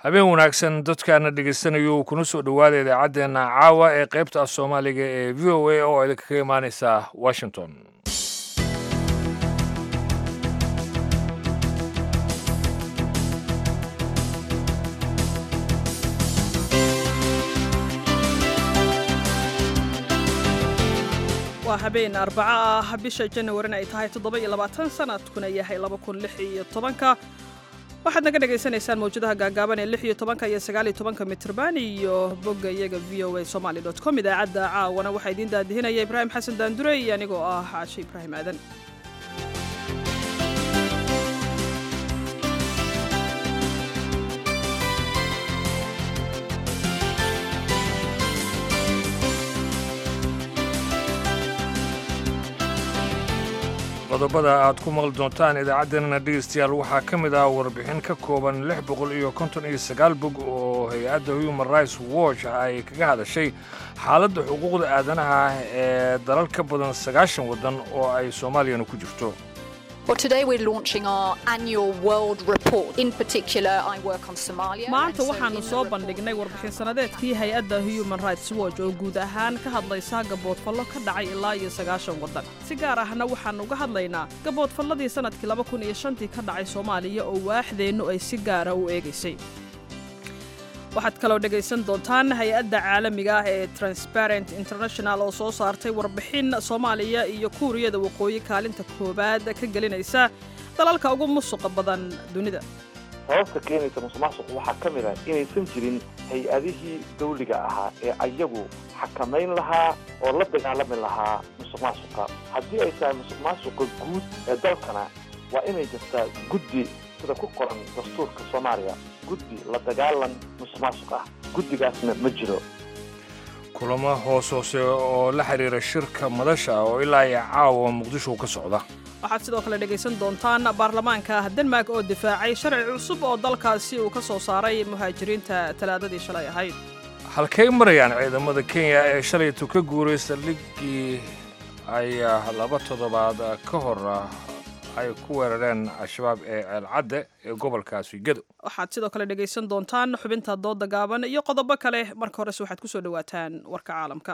habeen wanaagsan dadkaana dhegaystanayo kuna soo dhowaada idaacaddeenna caawa ee qaybta af soomaaliga ee v o a oo idinkaga imaaneysa washington waa habeen arbaco ah bisha janawarina ay tahay toddoba iyo labaatan sanadkuna yahay laba kun lix iyo tobanka waxaad naga dhagaysanaysaan mawjadaha gaagaaban ee lix iyo tobanka iyo sagaal iyo tobanka mitrban iyo bogga iyaga v o a somaly dot com idaacadda caawana waxaa idiin daadihinaya ibraahim xasan daandure iyo anigoo ah caashe ibraahim aadan qodobada aad ku maqli doontaan idaacaddeenana dhegaystayaal waxaa ka mid ah warbixin ka kooban lix boqol iyo konton iyo sagaal bog oo hay-adda human rights watch ay kaga hadashay xaaladda xuquuqda aadanaha ee dalal ka badan sagaashan waddan oo ay soomaaliyana ku jirto maanta waxaannu soo bandhignay warbixin sannadeedkii hay-adda human rights watch oo guud ahaan ka hadlaysa gaboodfallo ka dhacay ilaa iyo sagaashan waddan si gaar ahna waxaannu uga hadlaynaa gaboodfalladii sannadkii laba kun iyo shantii ka dhacay soomaaliya oo waaxdeennu ay si gaara u eegaysay waxaad kaloo dhegaysan doontaan hay-adda caalamiga ah ee transparent international oo soo saartay warbixin soomaaliya iyo kuuriyada waqooyi kaalinta koowaad ka gelinaysa dalalka ugu musuqa badan dunida sababta keenaysa musuqmaasuq waxaa ka mid ah inaysan jirin hay-adihii dawliga ahaa ee ayagu xakamayn lahaa oo la dagaalami lahaa musuqmaasuqa haddii ay tahay musuqmaasuqa guud ee dalkana waa inay jirtaa guddi sida ku qoran dastuurka soomaaliya guddi la dagaalan musuqmaasuq ah guddigaasna ma jiro kulamo hoos hoose oo la xidhiira shirka madasha oo ilaa iyo caawa muqdisho ka socda waxaad sidoo kale dhegaysan doontaan baarlamaanka denmark oo difaacay sharci cusub oo dalkaasi uu ka soo saaray muhaajiriinta talaadadii shalay ahayd halkay marayaan ciidamada kenya ee shalaytu ka guuray saldhiggii ay laba toddobaad ka hor ay ku weerareen al-shabaab ee ceelcadde ee gobolkaasi gedo waxaad sidoo kale dhegaysan doontaan xubinta dooda gaaban iyo qodobo kale marka horese waxaad ku soo dhowaataan warka caalamka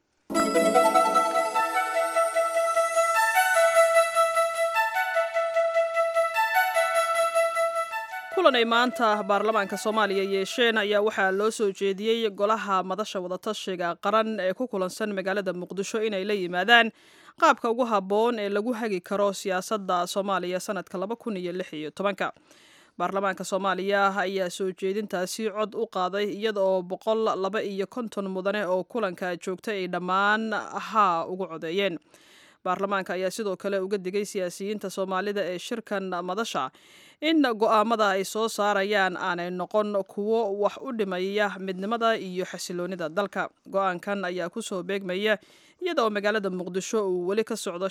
kulan ay maanta baarlamaanka soomaaliya yeesheen ayaa waxaa loo soo jeediyey golaha madasha wadatashiga qaran ee ku kulansan magaalada muqdisho inay la yimaadaan qaabka ugu habboon ee lagu hagi karo siyaasadda soomaaliya sanadka laba kun iyo lix iyo tobanka baarlamaanka soomaaliya ayaa soo jeedintaasi cod u qaaday iyada oo boqol laba iyo konton mudane oo kulanka joogtay ay dhammaan haa ugu codeeyeen baarlamaanka ayaa sidoo kale uga digay siyaasiyiinta soomaalida ee shirkan madasha in go'aamada ay soo saarayaan aanay noqon kuwo wax u dhimaya midnimada iyo xasiloonida dalka go-aankan ayaa kusoo beegmaya iyada oo magaalada muqdisho uu weli ka socdo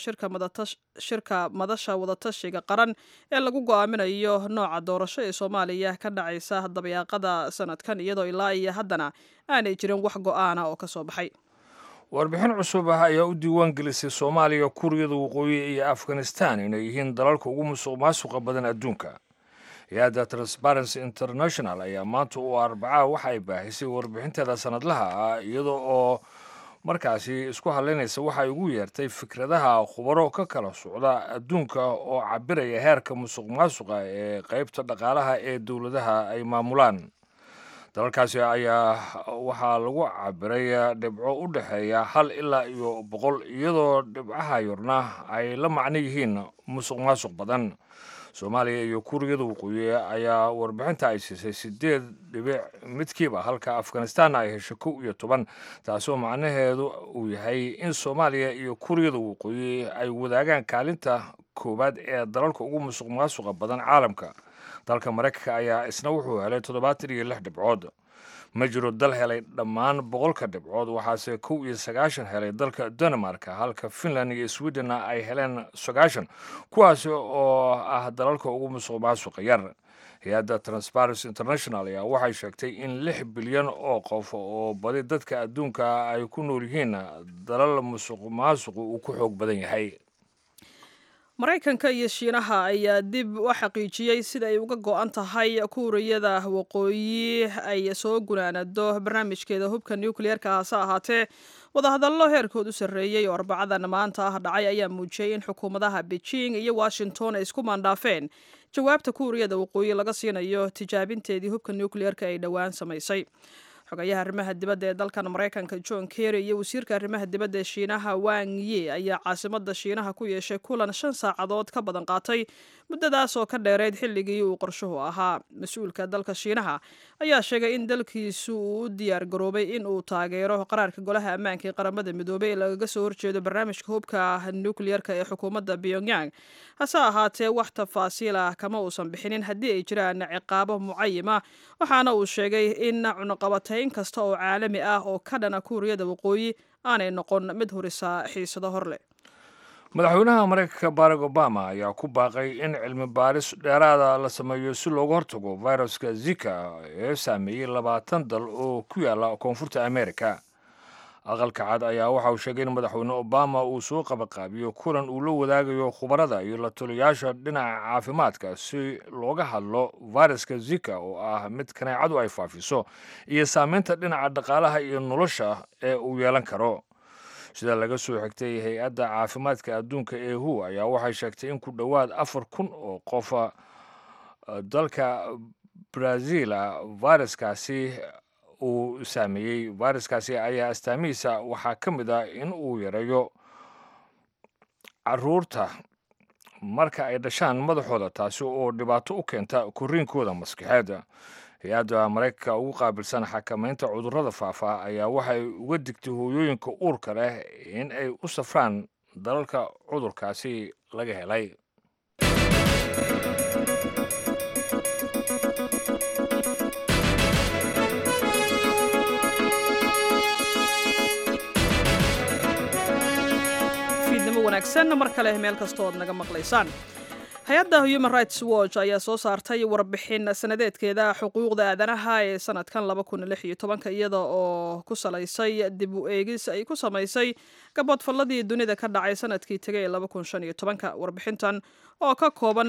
shirka madasha wadatashiga qaran ee lagu go'aaminayo nooca doorasho ee soomaaliya ka dhacaysa dabayaaqada sanadkan iyadoo ilaa iyo haddana aanay jirin wax go'aana oo ka soo baxay warbixin cusub ah ayaa u diiwaan gelisay soomaaliya kuuriyada waqooyi iyo afghanistan inay yihiin dalalka ugu musuq maasuqa badan adduunka hay-adda transparency international ayaa maanta u arbaca waxa ay baahisay warbixinteeda sanadlaha ah iyada oo markaasi isku hadlaynaysa waxay ugu yeertay fikradaha khubaro ka kala socda adduunka oo cabiraya heerka musuq maasuqa ee qaybta dhaqaalaha ee dowladaha ay maamulaan dalalkaasi ayaa waxaa lagu cabiray dhibco u dhexeeya hal ilaa iyo boqol iyadoo dhibcaha yorna ay la macno yihiin musuq maasuq badan soomaaliya iyo kuuriyada waqooyi ayaa warbixinta ay siisay sideed dhibic midkiiba halka afghanistan ay hesho kow iyo toban taasoo macnaheedu uu yahay in soomaaliya iyo kuuriyada waqooyi ay wadaagaan kaalinta koowaad ee dalalka ugu musuq maasuqa badan caalamka dalka maraykanka ayaa isna wuxuu helay toddobaatan iyo lix dhibcood ma jiro dal helay dhammaan boqolka dhibcood waxaase kow iyo sagaashan helay dalka denmarka halka finland iyo swedenna ay heleen sagaashan kuwaasi oo ah dalalka ugu musuq maasuqa yar hay-adda transparency international ayaa waxay sheegtay in lix bilyan oo qof oo badi dadka adduunka ay ku nool yihiin dalal musuq maasuqu uu ku xoog badan yahay maraykanka iyo shiinaha ayaa dib u xaqiijiyey sida ay uga go-an tahay kuuriyada waqooyi ay soo gunaanado barnaamijkeeda hubka nucleerka hase ahaatee wadahadallo heerkood u sarreeyey oo arbacadan maanta ah dhacay ayaa muujiyey in xukuumadaha beijing iyo washington ay isku maandhaafeen jawaabta kuuriyada waqooyi laga siinayo tijaabinteedii hubka nucleerka ay dhowaan samaysay xogayaha arrimaha dibadda ee dalkan maraykanka john kerry iyo wasiirka arrimaha dibadda ee shiinaha wang ye ayaa caasimada shiinaha ku yeeshay kulan shan saacadood ka badan qaatay muddadaas oo ka dheereyd xilligii uu qorshuhu ahaa mas-uulka dalka shiinaha ayaa sheegay in dalkiisu uu u diyaar garoobay in uu taageero qaraarka golaha ammaanka ee qaramada midoobay ee lagaga soo horjeedo barnaamijka hubka nucleerka ee xukuumadda pyongyang hase ahaatee wax tafaasiil ah kama uusan bixinin haddii ay jiraan ciqaabo mucayima waxaana uu sheegay in cunuqabatayn kasta oo caalami ah oo ka dhana kuuriyada waqooyi aanay noqon mid hurisa xiisado hor leh madaxweynaha maraykanka barack obama ayaa ku baaqay in cilmi baaris dheeraada la sameeyo si looga hortago viruska zika ee saameeyey labaatan dal oo ku yaala koonfurta america aqalka cad ayaa waxa uu sheegay in madaxweyne obama uu soo qabaqaabiyo kulan uu la wadaagayo khubarada iyo la taliyayaasha dhinaca caafimaadka si looga hadlo viruska zika oo ah mid kaneecadu ay faafiso iyo saameynta dhinaca dhaqaalaha iyo nolosha ee uu yeelan karo sida laga soo xigtay hay-adda caafimaadka adduunka ee hu ayaa waxay sheegtay in ku dhowaad afar kun oo qofa dalka brazila viruskaasi uu saameeyey viruskaasi ayaa astaamihiisa waxaa ka mid ah in uu yareeyo caruurta marka ay dhashaan madaxooda taasi oo dhibaato u keenta koriinkooda maskaxeed hay-adda maraykanka ugu qaabilsan xakamaynta cudurrada faafa ayaa waxay uga digtay hooyooyinka uurka leh in ay u safraan dalalka cudurkaasi laga helay fiidnimo wanaagsan mar kale meel kastoo aad naga maqlaysaan hay-adda human rights watch ayaa soo saartay warbixin sanadeedkeeda xuquuqda aadanaha ee sanadkan iyada oo ku salaysay dib u eegis ay ku samaysay gaboodfalladii dunida ka dhacay sanadkii tegay warbixintan oo ka kooban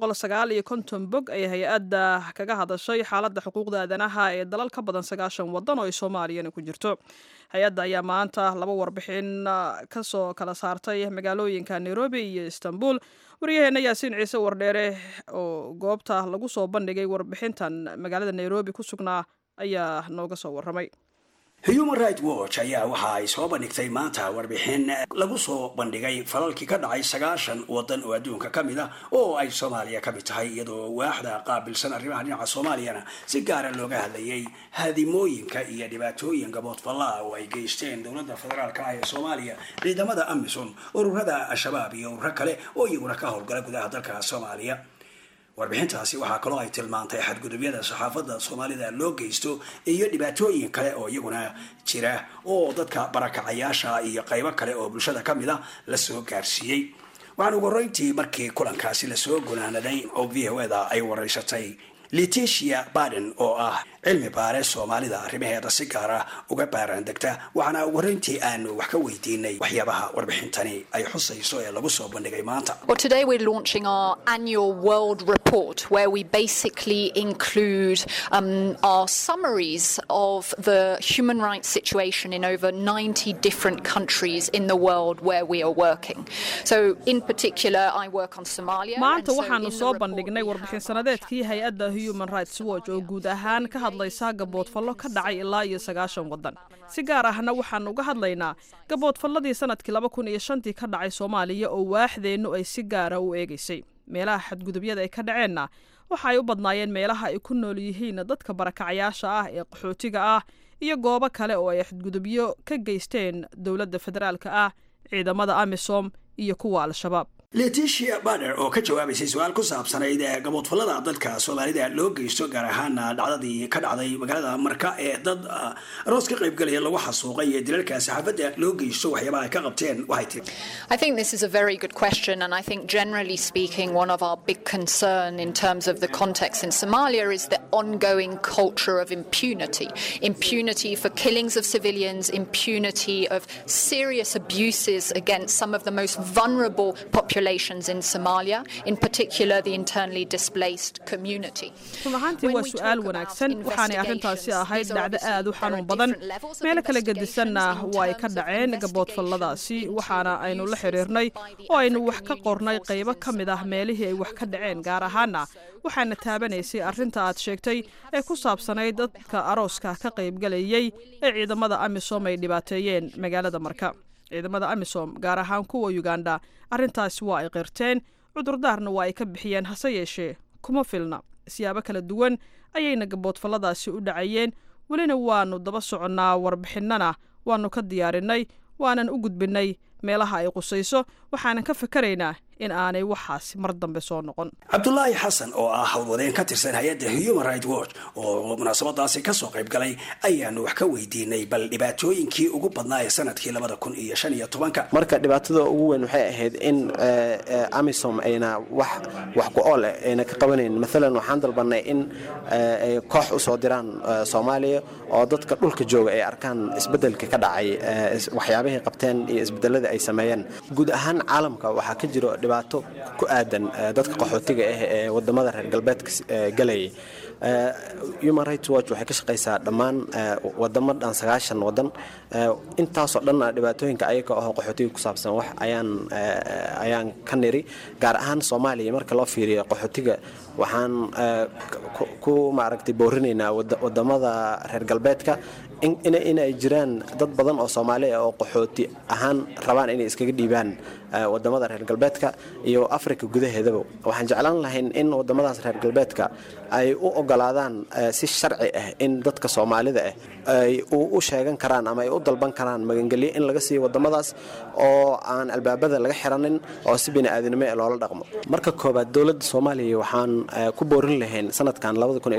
bog ay hay-adda kaga hadashay xaaladda xuquuqda aadanaha ee dalal ka badan sagaashan wadan oo ay soomaaliyana ku jirto hay-adda ayaa maanta laba warbixin kasoo kala saartay magaalooyinka nairobi iyo istanbul waryaheena yaasiin ciise wardheere oo goobta lagu soo bandhigay warbixintan magaalada nairobi ku sugnaa ayaa nooga soo warramay human right watch ayaa waxa ay soo bandhigtay maanta warbixin lagu soo bandhigay falalkii ka dhacay sagaashan wadan oo adduunka ka mid ah oo ay soomaaliya ka mid tahay iyadoo waaxda qaabilsan arrimaha dhinaca soomaaliyana si gaara looga hadlayay haadimooyinka iyo dhibaatooyin gaboodfallaa oo ay geysteen dowladda federaalka ah ee soomaaliya ciidamada amisom ururada al-shabaab iyo ururo kale oo iyaguna ka howlgala gudaha dalka soomaaliya warbixintaasi waxaa kaloo ay tilmaantay xadgudubyada saxaafadda soomaalida loo geysto iyo dhibaatooyin kale oo iyaguna jira oo dadka barakacayaasha iyo qaybo kale oo bulshada ka mid a lasoo gaarsiiyey waxaan ugu horeyntii markii kulankaasi lasoo gunaanaday oo v o eda ay wareysatay leticia baden oo ah cilmi baare soomaalida arrimaheeda si gaara uga baaraan degta waxaana ugu horeyntii aanu wax ka weydiinay waxyaabaha warbixintani ay xusayso ee lagu soo bandhigay maanta Well, today we're launching our annual world report where we basically include um, our summaries of the human rights situation in over 90 different countries in the world where we are working. So, in particular, I work on Somalia. and maanta so waxaanu in the soo report bandhignay we warbixin have sanadeedkii hay-adda human rights watch oo guud ahaan ka hadlaysa gaboodfallo ka dhacay ilaa iyo sagaashan waddan si gaar ahna waxaanu uga hadlaynaa gaboodfalladii sanadkii laba kun iyo shantii ka dhacay soomaaliya oo waaxdeennu ay si gaara u eegaysay meelaha xadgudubyada ay ka dhaceenna waxa ay u badnaayeen meelaha ay ku nool yihiin dadka barakacayaasha ah ee qaxootiga ah iyo goobo kale oo ay xadgudubyo ka geysteen dowladda federaalka ah ciidamada amisom iyo kuwa al-shabaab leticia bader oo ka jawaabaysay su-aal ku saabsanayd ee gaboodfallada dadka soomaalida loo geysto gaar ahaana dhacdadii ka dhacday magaalada marka ee dad ah, aroos ka qaybgalaya lagu xasuuqay ee dilalka saxaafadda loo geysto waxyaabaha ay ka qabteen waxay tiri I think this is a very good question, and I think generally speaking, one of our big concern in terms of the context in Somalia is the ongoing culture of impunity. Impunity for killings of civilians, impunity of serious abuses against some of the most vulnerable populations populations in Somalia, in particular the internally displaced community. run ahaantii waa su-aal wanaagsan waxaanay arrintaasi ahayd dhacdo aad u xanuun badan meelo kala gedisanna waa ay ka dhaceen gaboodfalladaasi waxaana aynu la xiriirnay oo aynu wax ka qornay qaybo ka mid ah meelihii ay wax ka dhaceen gaar ahaana waxaana taabanaysay arrinta aad sheegtay ee ku saabsanayd dadka arooska ka qaybgalayay ee ciidamada amisom ay dhibaateeyeen magaalada marka ciidamada amisom gaar ahaan kuwa uganda arrintaasi waa ay qirteen cudurdaarna waa ay ka bixiyeen hase yeeshee kuma filna siyaabo kala duwan ayayna gaboodfalladaasi u dhacayeen welina waannu daba soconnaa warbixinnana waannu ka diyaarinay waanan u gudbinnay meelaha ay qusayso waxaanan ka fikaraynaa in aanay waxaasi mar dambe soo noqon cabdulaahi xasan oo ah howlwadeen ka tirsan hay-adda human right watch oo munaasabadaasi kasoo qayb galay ayaanu wax ka weydiinay bal dhibaatooyinkii ugu badnaa ee sanadkii labada kun iyo shan iyo tobanka marka dhibaatada ugu weyn waxay ahayd in amisom ayna wax wax ku ool eh ayna ka qabanayn maalan waxaan dalbanay in ay koox usoo diraan soomaaliya oo dadka dhulka jooga ay arkaan isbedelka ka dhacay waxyaabahay qabteen iyo isbedelada ay sameeyeen guud ahaan caalamka waxaa ka jiro dhibaato ku aadan dadka qaxootiga ah ee wadamada reer galbeedka galayay human rights watch waxay ka shaqaysaa dhammaan wadamo dhan sagaashan wadan intaasoo dhanna dhibaatooyinka ayaga oo qaxootiga ku saabsan wax ayaan ayaan ka niri gaar ahaan soomaaliya marka loo fiiriyo qaxootiga waxaan ku maaragtay boorinaynaa wadamada reer galbeedka inay jiraan dad badan oo soomaali ah oo qaxooti ahaan rabaan inay iskaga dhiibaan wadamada reer galbeedka iyo afrika gudaheedaba waxaan jeclaan lahayn in wadamadaas reer galbeedka ay u ogolaadaan si sharci ah in dadka soomaalida ah ay u sheegan karaan ama ay u dalban karaan magangelyo in laga siiyo wadamadaas oo aan albaabada laga xiranin oo si bini'aadanimo ee loola dhaqmo marka koobaad dowladda soomaaliya waxaan ku boorin lahayn sanadkan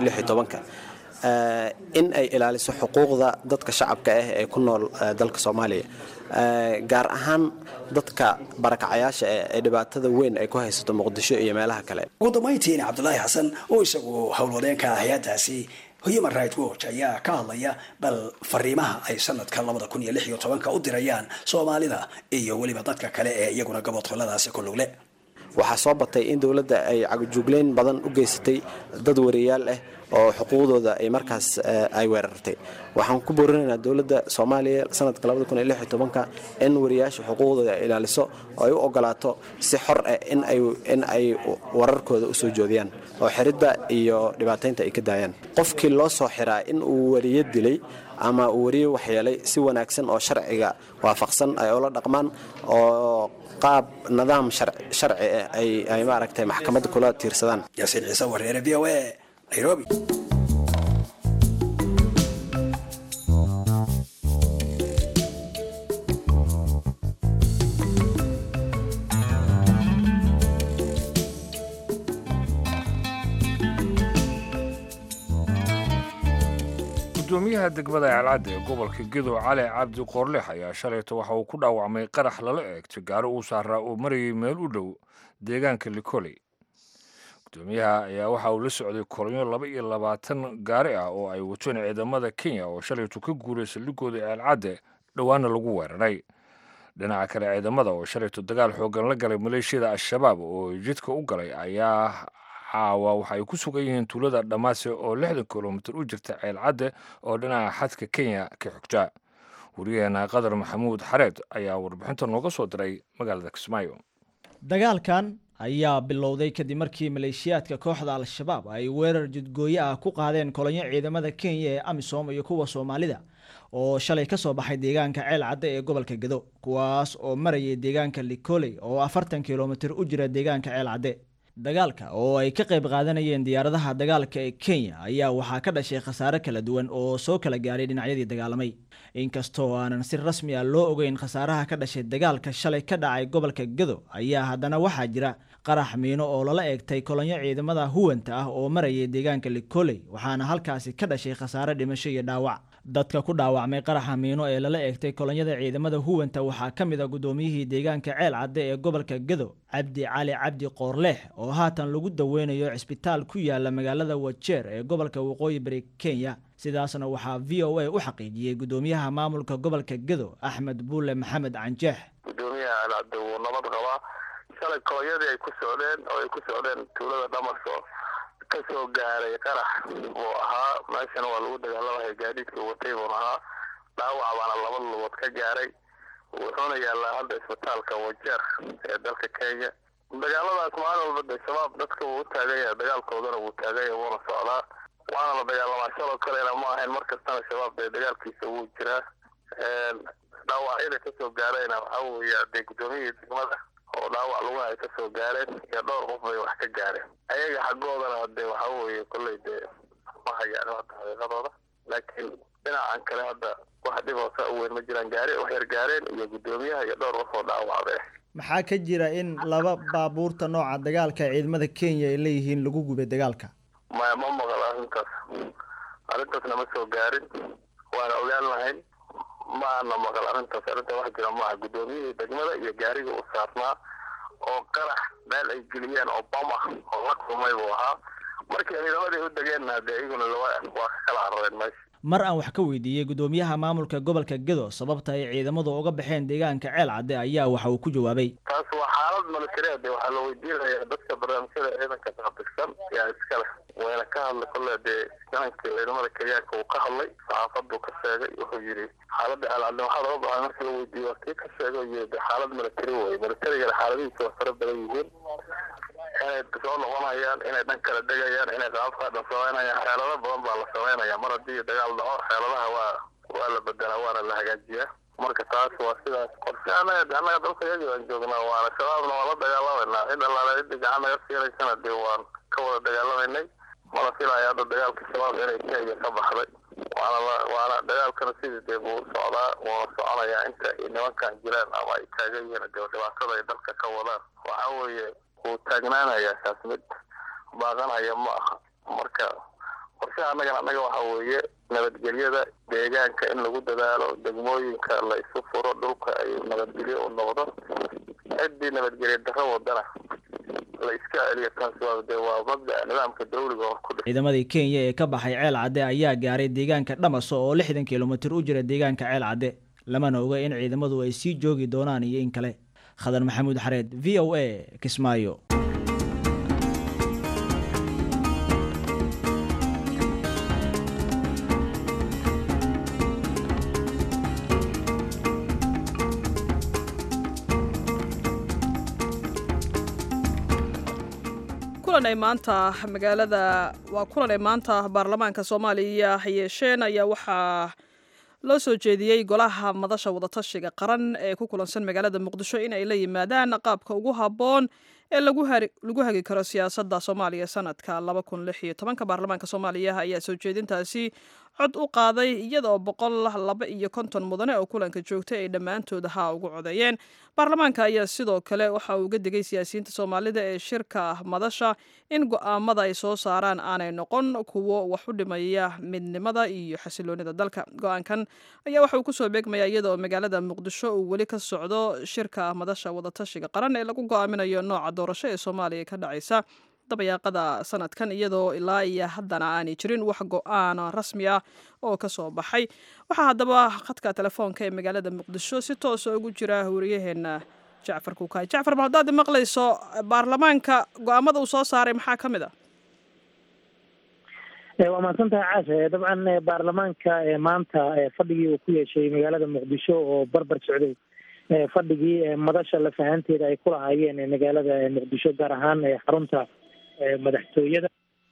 in ay ilaaliso xuquuqda dadka shacabka ah ee ku nool dalka soomaaliya gaar ahaan dadka barakacayaasha eh ee dhibaatada weyn ay ku haysato muqdisho iyo meelaha kale ugu dambayntiina cabdulaahi xasan oo isagu howlwadeenka hay-adaasi human right watch ayaa ka hadlaya bal fariimaha ay sanadka labada kun iyo lix iyo tobanka u dirayaan soomaalida iyo weliba dadka kale ee iyaguna gaboodfalladaasi ku lugle waxaa soo batay in dowladda ay cagajugleyn badan u geysatay dad wariyaal ah oo xuquuqdooda ay markaas ay weerartay waxaan ku boorinaynaa dowladda soomaaliya sanadka in wariyaasha xuquuqdooda ay ilaaliso oo ay u ogolaato si xor ah in ay wararkooda u soo joodiyaan oo xiridda iyo dhibaataynta ay ka daayaan qofkii loo soo xiraa in uu wariyo dilay ama uu wariyo waxyeelay si wanaagsan oo sharciga waafaqsan ay ula dhaqmaan oo qaab nidaam sharci ah ay maaragtay maxkamadda kula tiirsadaan yaasiin ciise wareere v o a nairobi gudoomiyaha degmada ceelcadda ee gobolka gedo cali cabdi qoorleex ayaa shalayto waxa uu ku dhaawacmay qarax lala eegtay gaari uu saaraa oo marayay meel u dhow deegaanka likoley gudoomiyaha ayaa waxa uu la socday kolonyo laba iyo labaatan gaari ah oo ay wateen ciidamada kenya oo shalayto ka guuray saldhigooda ceelcadde dhowaana lagu weeraray dhinaca kale ciidamada oo shalayto dagaal xoogan la galay maleeshiyada al-shabaab oo jidka u galay ayaa caawa waxa ay ku sugan yihiin tuulada dhammaase oo lixdan kilomitir u jirta ceelcadde oo dhinaca xadka kenya ka xogta wariyaheena qadar maxamuud xareed ayaa warbixinta nooga soo diray magaalada kismaayo dagaalkan ayaa bilowday kadib markii maleeshiyaadka kooxda al-shabaab ay weerar jidgooye ah ku qaadeen kolonyo ciidamada kenya ee amisom iyo kuwa soomaalida oo shalay ka soo baxay deegaanka ceel cadde ee gobolka gedo kuwaas oo marayay deegaanka likoley oo afartan kilomitir u jira deegaanka ceel cadde dagaalka oo ay ka qayb qaadanayeen diyaaradaha dagaalka ee kenya ayaa waxaa ka dhashay khasaare kala duwan oo soo kala gaadhay dhinacyadii dagaalamay inkastoo aanan si rasmi ah loo ogeyn khasaaraha ka dhashay dagaalka shalay ka dhacay gobolka gedo ayaa haddana waxaa jira qarax miino oo lala eegtay kolonyo ciidamada huwanta ah oo marayay deegaanka likoley waxaana halkaasi ka dhashay khasaare dhimasho iyo dhaawac dadka ku dhaawacmay qaraxa miino ee lala eegtay kolonyada ciidamada huwanta waxaa ka mid a gudoomiyihii deegaanka ceel cadde ee gobolka gedo cabdi cali cabdi qoorleex oo haatan lagu daweynayo cisbitaal ku yaala magaalada wajeer ee gobolka waqooyi bari kenya sidaasna waxaa v o a u xaqiijiyey gudoomiyaha maamulka gobolka gedo axmed buule maxamed canjeex gudoomiyaha alcabdi wuu nabad qabaa shalay kooyadii ay ku socdeen oo ay ku socdeen tuulada dhamaso kasoo gaaray qarax buu ahaa meeshana waa lagu dagaalamaya gaadiidka watay buun ahaa dhaawac baana laba lugood ka gaaray wuxuuna yaallaa hadda isbitaalka wajeer ee dalka kenya dagaaladaas maalin walba de shabaab dadka wuu u taagan yahay dagaalkoodana wuu taagan yahay wuuna socdaa waana la dagaalamaa shaloo kalena ma ahayn mar kastana shabaab dee dagaalkiisa wuu jiraa dhaawacyada kasoo gaarayna waxaa weeya dee guddoomiyihii degmada oo dhaawac lugaha ay kasoo gaareen iyo dhowr qof bay wax ka gaareen ayaga xaggoodana de waxaa weeye kolley dee ma hayaan hadda xaqiiqadooda laakiin dhinacan kale hadda wax dhib oo saa u weyn ma jiraan gaari wax yar gaareen iyo guddoomiyaha iyo dhowr qof oo dhaawacday maxaa ka jira in laba baabuurta nooca dagaalka ee ciidamada kenya ay leeyihiin lagu gubay dagaalka maya ma maqal arrintaas arrintaasna ma soo gaarin waana ogaan lahayn ma ana maqal arrintaas arrinta wax jira maaha guddoomiyihii degmada iyo gaariga u saarnaa oo qarax meel ay geliyeen oo bam ah oo la kulmay buu ahaa markii ciidamadii u degeenna dee iyaguna waa ka kala carareen meesha mar aan wax ka weydiiyey guddoomiyaha maamulka gobolka gedo sababta ay ciidamadu uga baxeen deegaanka ceel cadde ayaa waxa uu ku jawaabay taas waa xaalad military de waxaa la weydiinayaa dadka barnaamijyada ciidanka taabisan yaa iskale wayna ka hadlay kolle dee jananka ciidamada kenyaanka uu ka hadlay saxaafaduu ka sheegay wuxuu yidhi xaaladda ceel cadde waxaa looga baxay markii la weydiiyey waa kii ka sheegay yii de xaalad military wey militarigana xaaladihiisa waa fara badan yihiin inay soo noqonayaan inay dhan kala degayaan inay qaabkaa dhan samaynayaan xeelado badan baa la samaynaya mar haddii dagaal dhaco xeeladaha waa waa la bedelaa waana la hagaajiyaa marka taas waa sidaas qorshe anaga annaga dalka yagi aan joognaa waana shabaabna waan la dagaalamayna cid allaale ciddi gacan naga siinaysana dee waan ka wada dagaalamaynay mana filaya hadda dagaalka shabaab inay kenya ka baxday waana waana dagaalkana sidii dee buu socdaa wuuna soconayaa inta nimankan jiraan ama ay taagan yihiin dee dhibaatada ay dalka ka wadaan waxaa weeye wuu taagnaanayaa kaas mid baaqanaya ma aha marka qorshaha annagana annaga waxaa weeye nabadgelyada deegaanka in lagu dadaalo degmooyinka la isu furo dhulka ay nabadgelyo u noqdo ciddii nabadgelya darro wadana la iska celiyo taas waa dee waa mabda'a nidaamka dawliga oo ku ciidamadii kenya ee ka baxay ceel cadde ayaa gaaray deegaanka dhamaso oo lixdan kilomitir u jira deegaanka ceel cadde lamana oga in ciidamadu ay sii joogi doonaan iyo in kale khadar maxamuud xareed v o a kismaayo kulan ay maanta magaalada waa kulan ay maanta baarlamaanka soomaaliya yeesheen ayaa waxaa loo soo jeediyey golaha madasha wadatashiga qaran ee ku kulansan magaalada muqdisho in ay la yimaadaan qaabka ugu habboon ee lagu hagi karo siyaasadda soomaaliya sanadka ka baarlamaanka soomaaliya ayaa soo jeedintaasi cod u qaaday iyadaoo boqol laba iyo konton mudane oo kulanka joogtay ay dhammaantood haa ugu codeeyeen baarlamaanka ayaa sidoo kale waxa uu uga digay siyaasiyiinta soomaalida ee shirka madasha in go-aamada ay soo saaraan aanay noqon kuwo wax u dhimaya midnimada iyo xasiloonida dalka go-aankan ayaa waxa uu kusoo beegmaya iyadaoo magaalada muqdisho uu weli ka socdo shirka madasha wadatashiga qaran ee lagu go-aaminayo nooca doorasho ee soomaaliya ka dhacaysa dabayaaqada sanadkan iyadoo ilaa iyo haddana aanay jirin wax go-aan rasmi ah oo ka soo baxay waxaa haddaba khadka telefoonka ee magaalada muqdisho si toosa ugu jira wariyaheena jacfar kuukaay jacfar ma haddaad maqlayso baarlamaanka go-aamada uu soo saaray maxaa ka mid a waa mahadsantahay caashe dabcan baarlamaanka maanta fadhigii uu ku yeeshay magaalada muqdisho oo barbar socday fadhigii madasha lafahanteeda ay ku lahaayeen magaalada muqdisho gaar ahaan xarunta madaxtooyada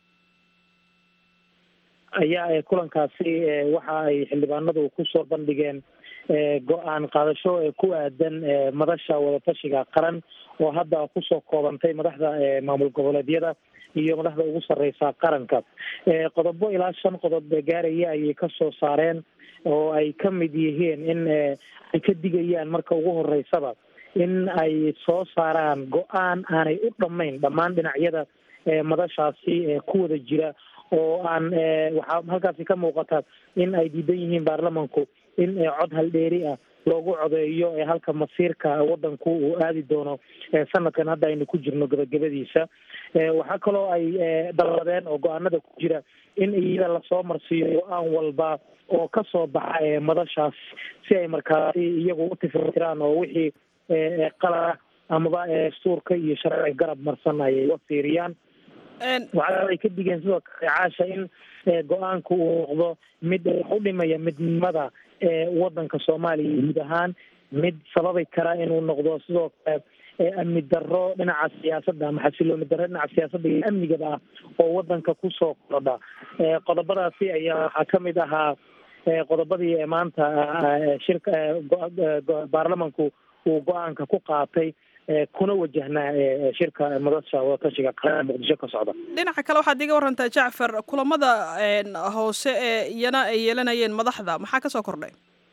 ayaa kulankaasi waxa ay xildhibaanadu kusoo bandhigeen go-aan qaadasho ku aadan madasha wadatashiga qaran oo hadda kusoo koobantay madaxda maamul goboleedyada iyo madaxda ugu sareysa qaranka qodobo ilaa shan qodob gaaraya ayay kasoo saareen oo ay ka mid yihiin in ay ka digayaan marka ugu horeysaba in ay soo saaraan go-aan aanay u dhammayn dhammaan dhinacyada madashaasi ku wada jira oo aan waxaa halkaasi ka muuqata in ay diidan yihiin baarlamanku in cod haldheeri ah loogu codeeyo halka masiirka wadanku uu aadi doono sanadkan hadda aynu ku jirno gabagabadiisa waxaa kaloo ay dalladeen oo go-aanada ku jira in iyada lasoo marsiiyo go-aan walba oo kasoo baxa madashaas si ay markaasi iyagu u tifirtiraan oo wixii qalada amaba dastuurka iyo sharciga garab marsan ayay uga fiiriyaan waxaa ay ka digeen sidoo kale caasha in go-aanku uu noqdo mid wax u dhimaya midnimada wadanka soomaaliya guud ahaan mid sababi kara inuu noqdo sidoo kale amni darro dhinaca siyaasadda ama xasilooni darro dhinaca siyaasadda iyo amnigaba ah oo wadanka kusoo kordha qodobadaasi ayaa waxaa kamid ahaa qodobadii maanta shirka baarlamanku uu go-aanka ku qaatay kuna wajahnaa shirka madasha wadatashiga qaran muqdisho ka socda dhinaca kale waxaad iga warantaa jacfar kulamada hoose ee iyana ay yeelanayeen madaxda maxaa kasoo kordhay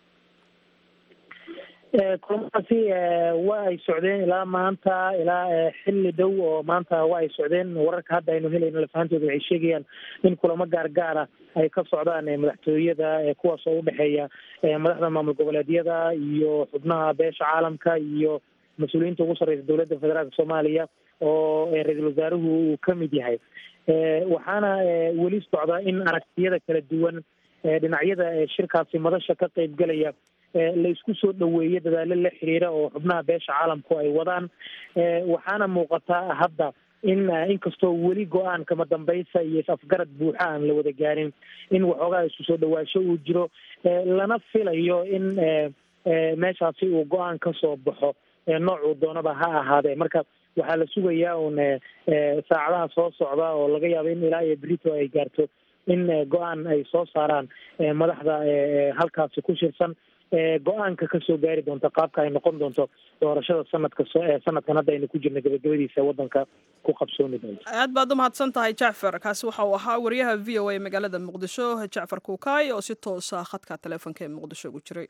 kulamadaasi waa ay socdeen ilaa maanta ilaa xilli dhow oo maanta waa ay socdeen wararka hadda aynu helayno lafahantooda waxay sheegayaan in kulamo gaargaara ay ka socdaan madaxtooyada kuwaas oo udhexeeya madaxda maamul goboleedyada iyo xubnaha beesha caalamka iyo mas-uuliyiinta ugu sarreysa dowladda federaalka soomaaliya oo ra-iisul wasaaruhu uu ka mid yahay waxaana weli socda in aragtiyada kala duwan dhinacyada shirkaasi madasha ka qeybgelaya la isku soo dhaweeyo dadaalo la xiriira oo xubnaha beesha caalamku ay wadaan waxaana muuqataa hadda in inkastoo weli go-aan kama dambaysa iyo is-afgarad buuxa aan la wada gaarin in waxoogaa isku soo dhawaasho uu jiro lana filayo in meeshaasi uu go-aan ka soo baxo noocuu doonaba ha ahaadee marka waxaa la sugayaa uun saacadaha soo socda oo laga yaabo in ilaa iyo brito ay gaarto in go-aan ay soo saaraan madaxda halkaasi ku shirsan go-aanka kasoo gaari doonta qaabka ay noqon doonto doorashada sanadka sanadkan hadda aynu ku jirna gabagabadiisa wadanka ku qabsoomi doonto aad baad u mahadsan tahay jacfar kaasi waxa uu ahaa wariyaha v o a magaalada muqdisho jacfar kuukaay oo si toosa khadka taleefonka ee muqdisho ugu jiray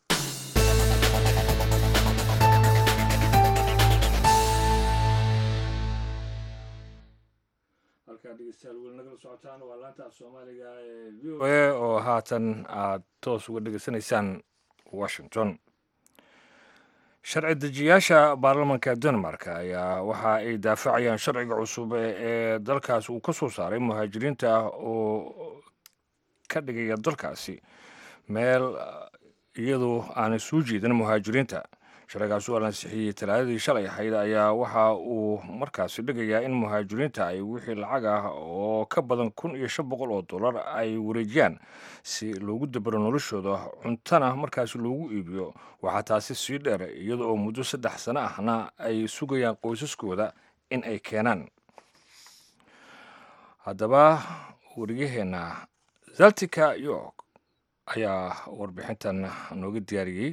oo haatan aad toos uga dhegeysanaysaan washington sharci dejiyaasha baarlamanka denmark ayaa waxa ay daafacayaan sharciga cusub ee dalkaas uu ka soo saaray muhaajiriinta ah oo ka dhigaya dalkaasi meel iyadoo aanay soo jeedin muhaajiriinta sharcigaas oo ansixiyey talaadadii shalay ahayd ayaa waxa uu markaasi dhigayaa in muhaajiriinta ay wixii lacag ah oo ka badan kun iyo shan boqol oo dollar ay wareejiyaan si loogu dabaro noloshooda cuntana markaasi loogu iibiyo waxaa taasi sii dheer iyada oo muddo saddex sano ahna ay sugayaan qoysaskooda in ay keenaan haddaba wariyaheenna zaltika york ayaa warbixintan nooga diyaariyey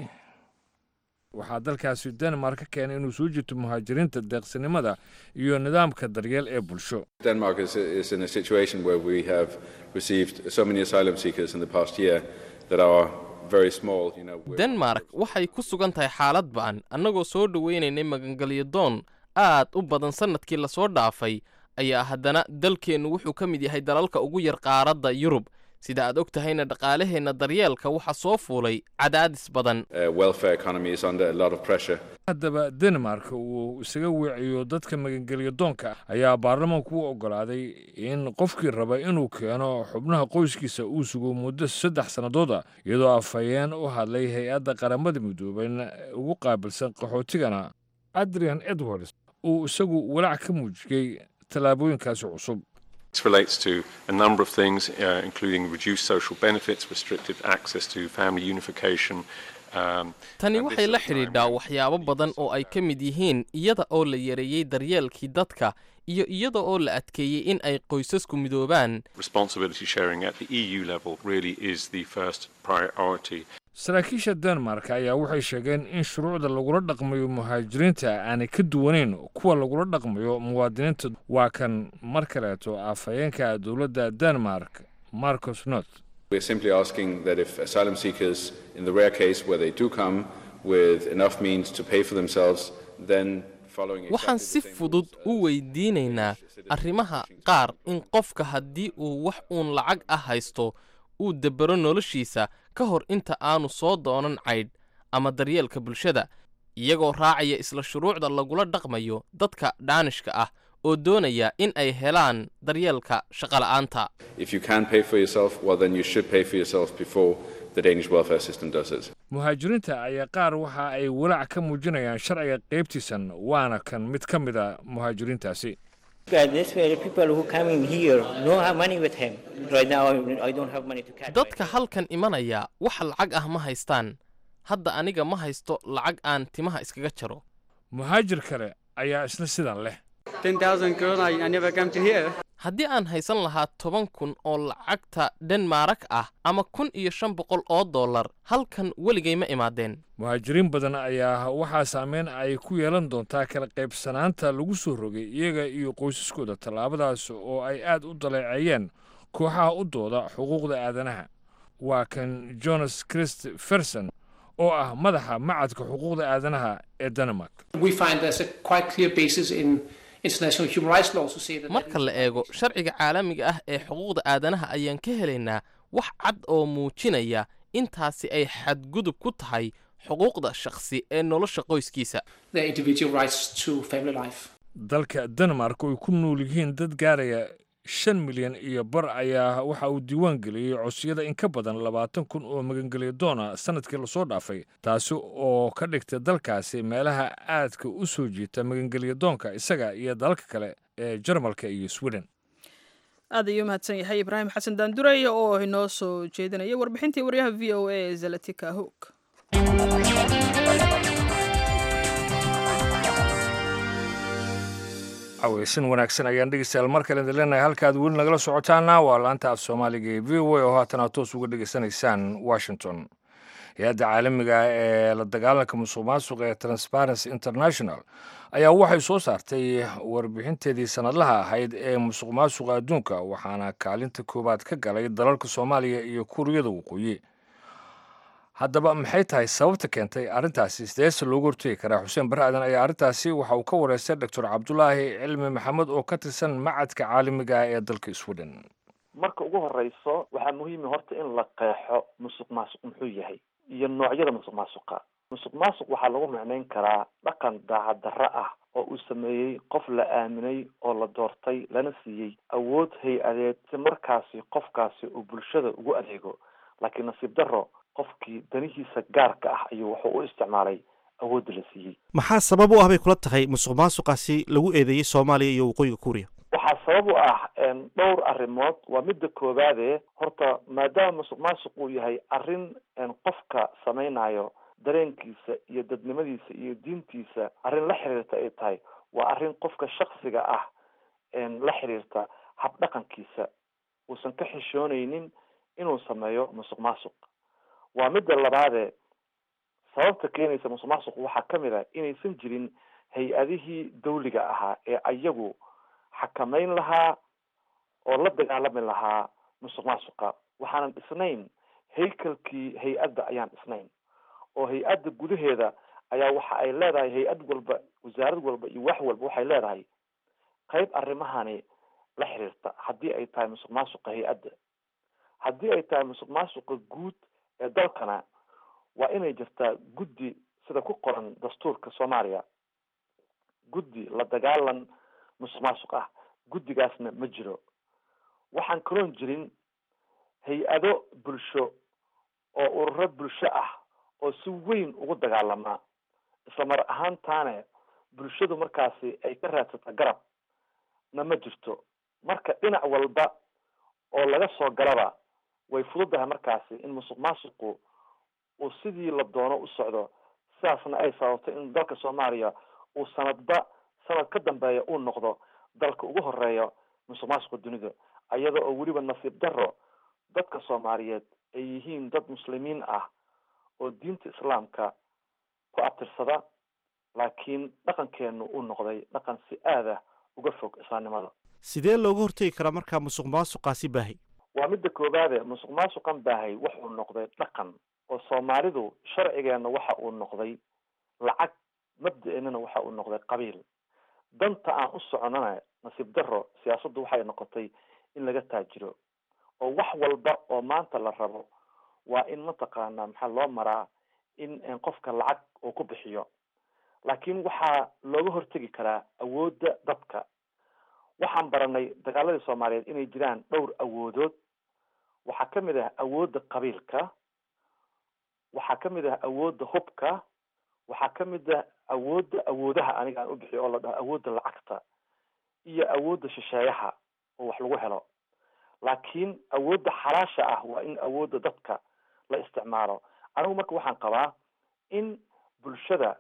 waxaa dalkaasi denmark ka keenay inuu soo jirto muhaajiriinta deeqsinimada iyo nidaamka daryeel ee bulsho Denmark is, is in a situation where we have received so many asylum seekers in the past year that our very small, you know, we're- denmark waxay ku sugan tahay xaalad ba'an annagoo soo dhowaynaynay magangelyo doon aad u badan sannadkii lasoo dhaafay ayaa haddana dalkeennu wuxuu ka mid yahay dalalka ugu yar qaaradda yurub sida aad og tahayna dhaqaalaheenna daryeelka waxaa soo fuulay cadaadis badan uh, welfare economy is under a lot of pressure. haddaba denmark uu isaga weeciyo dadka magangelyo doonka ayaa baarlamanku u oggolaaday in qofkii raba inuu keeno xubnaha qoyskiisa uu sugo muddo saddex sannadood ah iyadoo afhayeen u hadlay hay-adda qaramada midooben ugu qaabilsan qaxootigana adrian edwards uu isagu walaac ka muujiyey tallaabooyinkaasi cusub This relates to a number of things, uh, including reduced social benefits, restricted access to family unification. Um, tani and waxay this la at a time xidhiidhaa waxyaabo badan oo ay ka mid yihiin iyada oo la yareeyey daryeelkii dadka iyo iyada oo la adkeeyey in ay qoysasku midoobaan responsibility sharing at the EU level really is the first priority. saraakiisha denmark ayaa waxay sheegeen in shuruucda lagula dhaqmayo muhaajiriinta aanay ka duwanayn kuwa lagula dhaqmayo muwaadiniinta waa kan mar kaleeto afhayeenka dowladda denmark marcus not We're simply asking that if asylum seekers, in the rare case where they do come with enough means to pay for themselves, then following waxaan exactly si the same fudud rules, uh, u weydiinaynaa arrimaha qaar in qofka haddii uu wax uun lacag ah haysto uu debero noloshiisa ka hor inta aanu soo doonan caydh ama daryeelka bulshada iyagoo raacaya isla shuruucda lagula dhaqmayo dadka dhaanishka ah oo doonaya in ay helaan daryeelka shaqola'aanta If you can pay for yourself, well, then you should pay for yourself before the Danish welfare system does it. muhaajiriinta ayaa qaar waxa ay walaac ka muujinayaan sharciga qaybtiisan waana kan mid ka mid a muhaajiriintaasi dadka halkan imanaya wax lacag ah ma haystaan hadda aniga ma haysto lacag aan timaha iskaga jaro muhaajir kale ayaa isna sidan leh haddii aan haysan lahaa toban kun oo lacagta denmarak ah ama kun iyo shan boqol oo dollar halkan weligay ma imaadeen muhaajiriin badan ayaa waxaa saameyn ay ku yeelan doontaa kala qaybsanaanta lagu soo rogay iyaga iyo qoysaskooda tallaabadaas oo ay aad u daleeceeyeen kooxaha u dooda xuquuqda aadanaha waa kan jonas christ ferson oo ah madaxa macadka xuquuqda aadanaha ee denmark marka la eego sharciga caalamiga ah ee xuquuqda aadanaha ayaan ka helaynaa wax cad oo muujinaya intaasi ay xadgudub ku tahay xuquuqda shakhsi ee nolosha qoyskiisa dalka denmark oo ay ku nool yihiin dad gaaraya shan milyan iyo bar ayaa waxa uu diiwaan geliyey codsiyada in ka badan labaatan kun oo magangelya doona sanadkii lasoo dhaafay taasi oo ka dhigta dalkaasi meelaha aadka u soo jiita magangelya doonka isaga iyo dalalka kale ee jarmalka iyo sweden aad ayuu mahadsan yahay ibraahim xasan daanduray oo inoo soo jeedinaya warbixintii waryaha v o a zalatika hoog caweysan wanaagsan ayaan dhegeystayaal mar kale idin leenahay halkaad weli nagala socotaana waa laanta af soomaaliga ee v o a oo haatan aad toos uga dhegeysanaysaan washington hay-adda caalamiga ah ee la dagaalanka musuq maasuqa ee transparency international ayaa waxay soo saartay warbixinteedii sanadlaha ahayd ee musuq maasuqa adduunka waxaana kaalinta koowaad ka galay dalalka soomaaliya iyo kuuriyada waqooyi haddaba maxay tahay sababta keentay arrintaasi sideese loogu hortegi karaa xuseen barre aadan ayaa arrintaasi waxa uu ka wareystay doctor cabdulaahi cilmi maxamed oo ka tirsan macadka caalamiga ah ee dalka sweden marka ugu horeyso waxaa muhiima horta in la qeexo musuq maasuq muxuu yahay iyo noocyada musuq maasuqa musuq maasuq waxaa lagu macnayn karaa dhaqan daacad darro ah oo uu sameeyey qof la aaminay oo la doortay lana siiyey awood hay-adeed si markaasi qofkaasi uu bulshada ugu adeego laakiin nasiib darro qofkii danihiisa gaarka ah ayuu wuxuu u isticmaalay awoodda la siiyey maxaa sabab u ah bay kula tahay musuq maasuqaasi lagu eedeeyey soomaaliya iyo waqooyiga kuuriya waxaa sabab u ah dhowr arrimood waa midda koowaade horta maadaama musuq maasuq uu yahay arrin qofka samaynayo dareenkiisa iyo dadnimadiisa iyo diintiisa arrin la xiriirta ay tahay waa arrin qofka shaksiga ah la xiriirta habdhaqankiisa uusan ka xishoonaynin inuu sameeyo musuq maasuq waa midda labaade sababta keenaysa musuq maasuq waxaa kamid ah inaysan jirin hay-adihii dawliga ahaa ee ayagu xakameyn lahaa oo la dagaalami lahaa musuq maasuqa waxaanan dhisnayn haykalkii hay-adda ayaan dhisnayn oo hay-adda gudaheeda ayaa waxa ay leedahay hay-ad walba wasaarad walba iyo wax walba waxay leedahay qayb arrimahani la xiriirta haddii ay tahay musuq maasuqa hay-adda haddii ay tahay musuq maasuqa guud ee dalkana waa inay jirtaa guddi sida ku qoran dastuurka soomaaliya guddi la dagaalan musuq maasuq ah guddigaasna ma jiro waxaan kaloon jirin hay-ado bulsho oo ururo bulsho ah oo si weyn ugu dagaalama isla mar ahaantaane bulshadu markaasi ay ka raadsata garab na ma jirto marka dhinac walba oo laga soo galaba way fududahay markaasi in musuq maasuqu uu sidii la doono u socdo sidaasna ay sababto in dalka soomaaliya uu sanadba sanad ka dambeeya uu noqdo dalka ugu horeeya musuq maasuqa dunida iyada oo weliba nasiib darro dadka soomaaliyeed ay yihiin dad muslimiin ah oo diinta islaamka ku abtirsada laakiin dhaqankeenu uu noqday dhaqan si aada uga fog islaamnimada sidee looga hortegi karaa markaa musuq maasuqaasi baahay waa midda koowaade musuq maasuqan baahay wuxuu noqday dhaqan oo soomaalidu sharcigeena waxa uu noqday lacag mabda-eenana waxa uu noqday qabiil danta aan u soconana nasiib darro siyaasaddu waxay noqotay in laga taajiro oo wax walba oo maanta la rabo waa in mataqaanaa maxaa loo maraa in qofka lacag uu ku bixiyo laakiin waxaa looga hortegi karaa awoodda dadka waxaan baranay dagaaladii soomaaliyeed inay jiraan dhowr awoodood waxaa kamid ah awoodda qabiilka waxaa ka mid ah awoodda hubka waxaa ka mid ah awoodda awoodaha aniga aan u bixiyo oo la dhaho awoodda lacagta iyo awoodda shisheeyaha oo wax lagu helo laakiin awoodda xalaasha ah waa in awoodda dadka la isticmaalo anigu marka waxaan qabaa in bulshada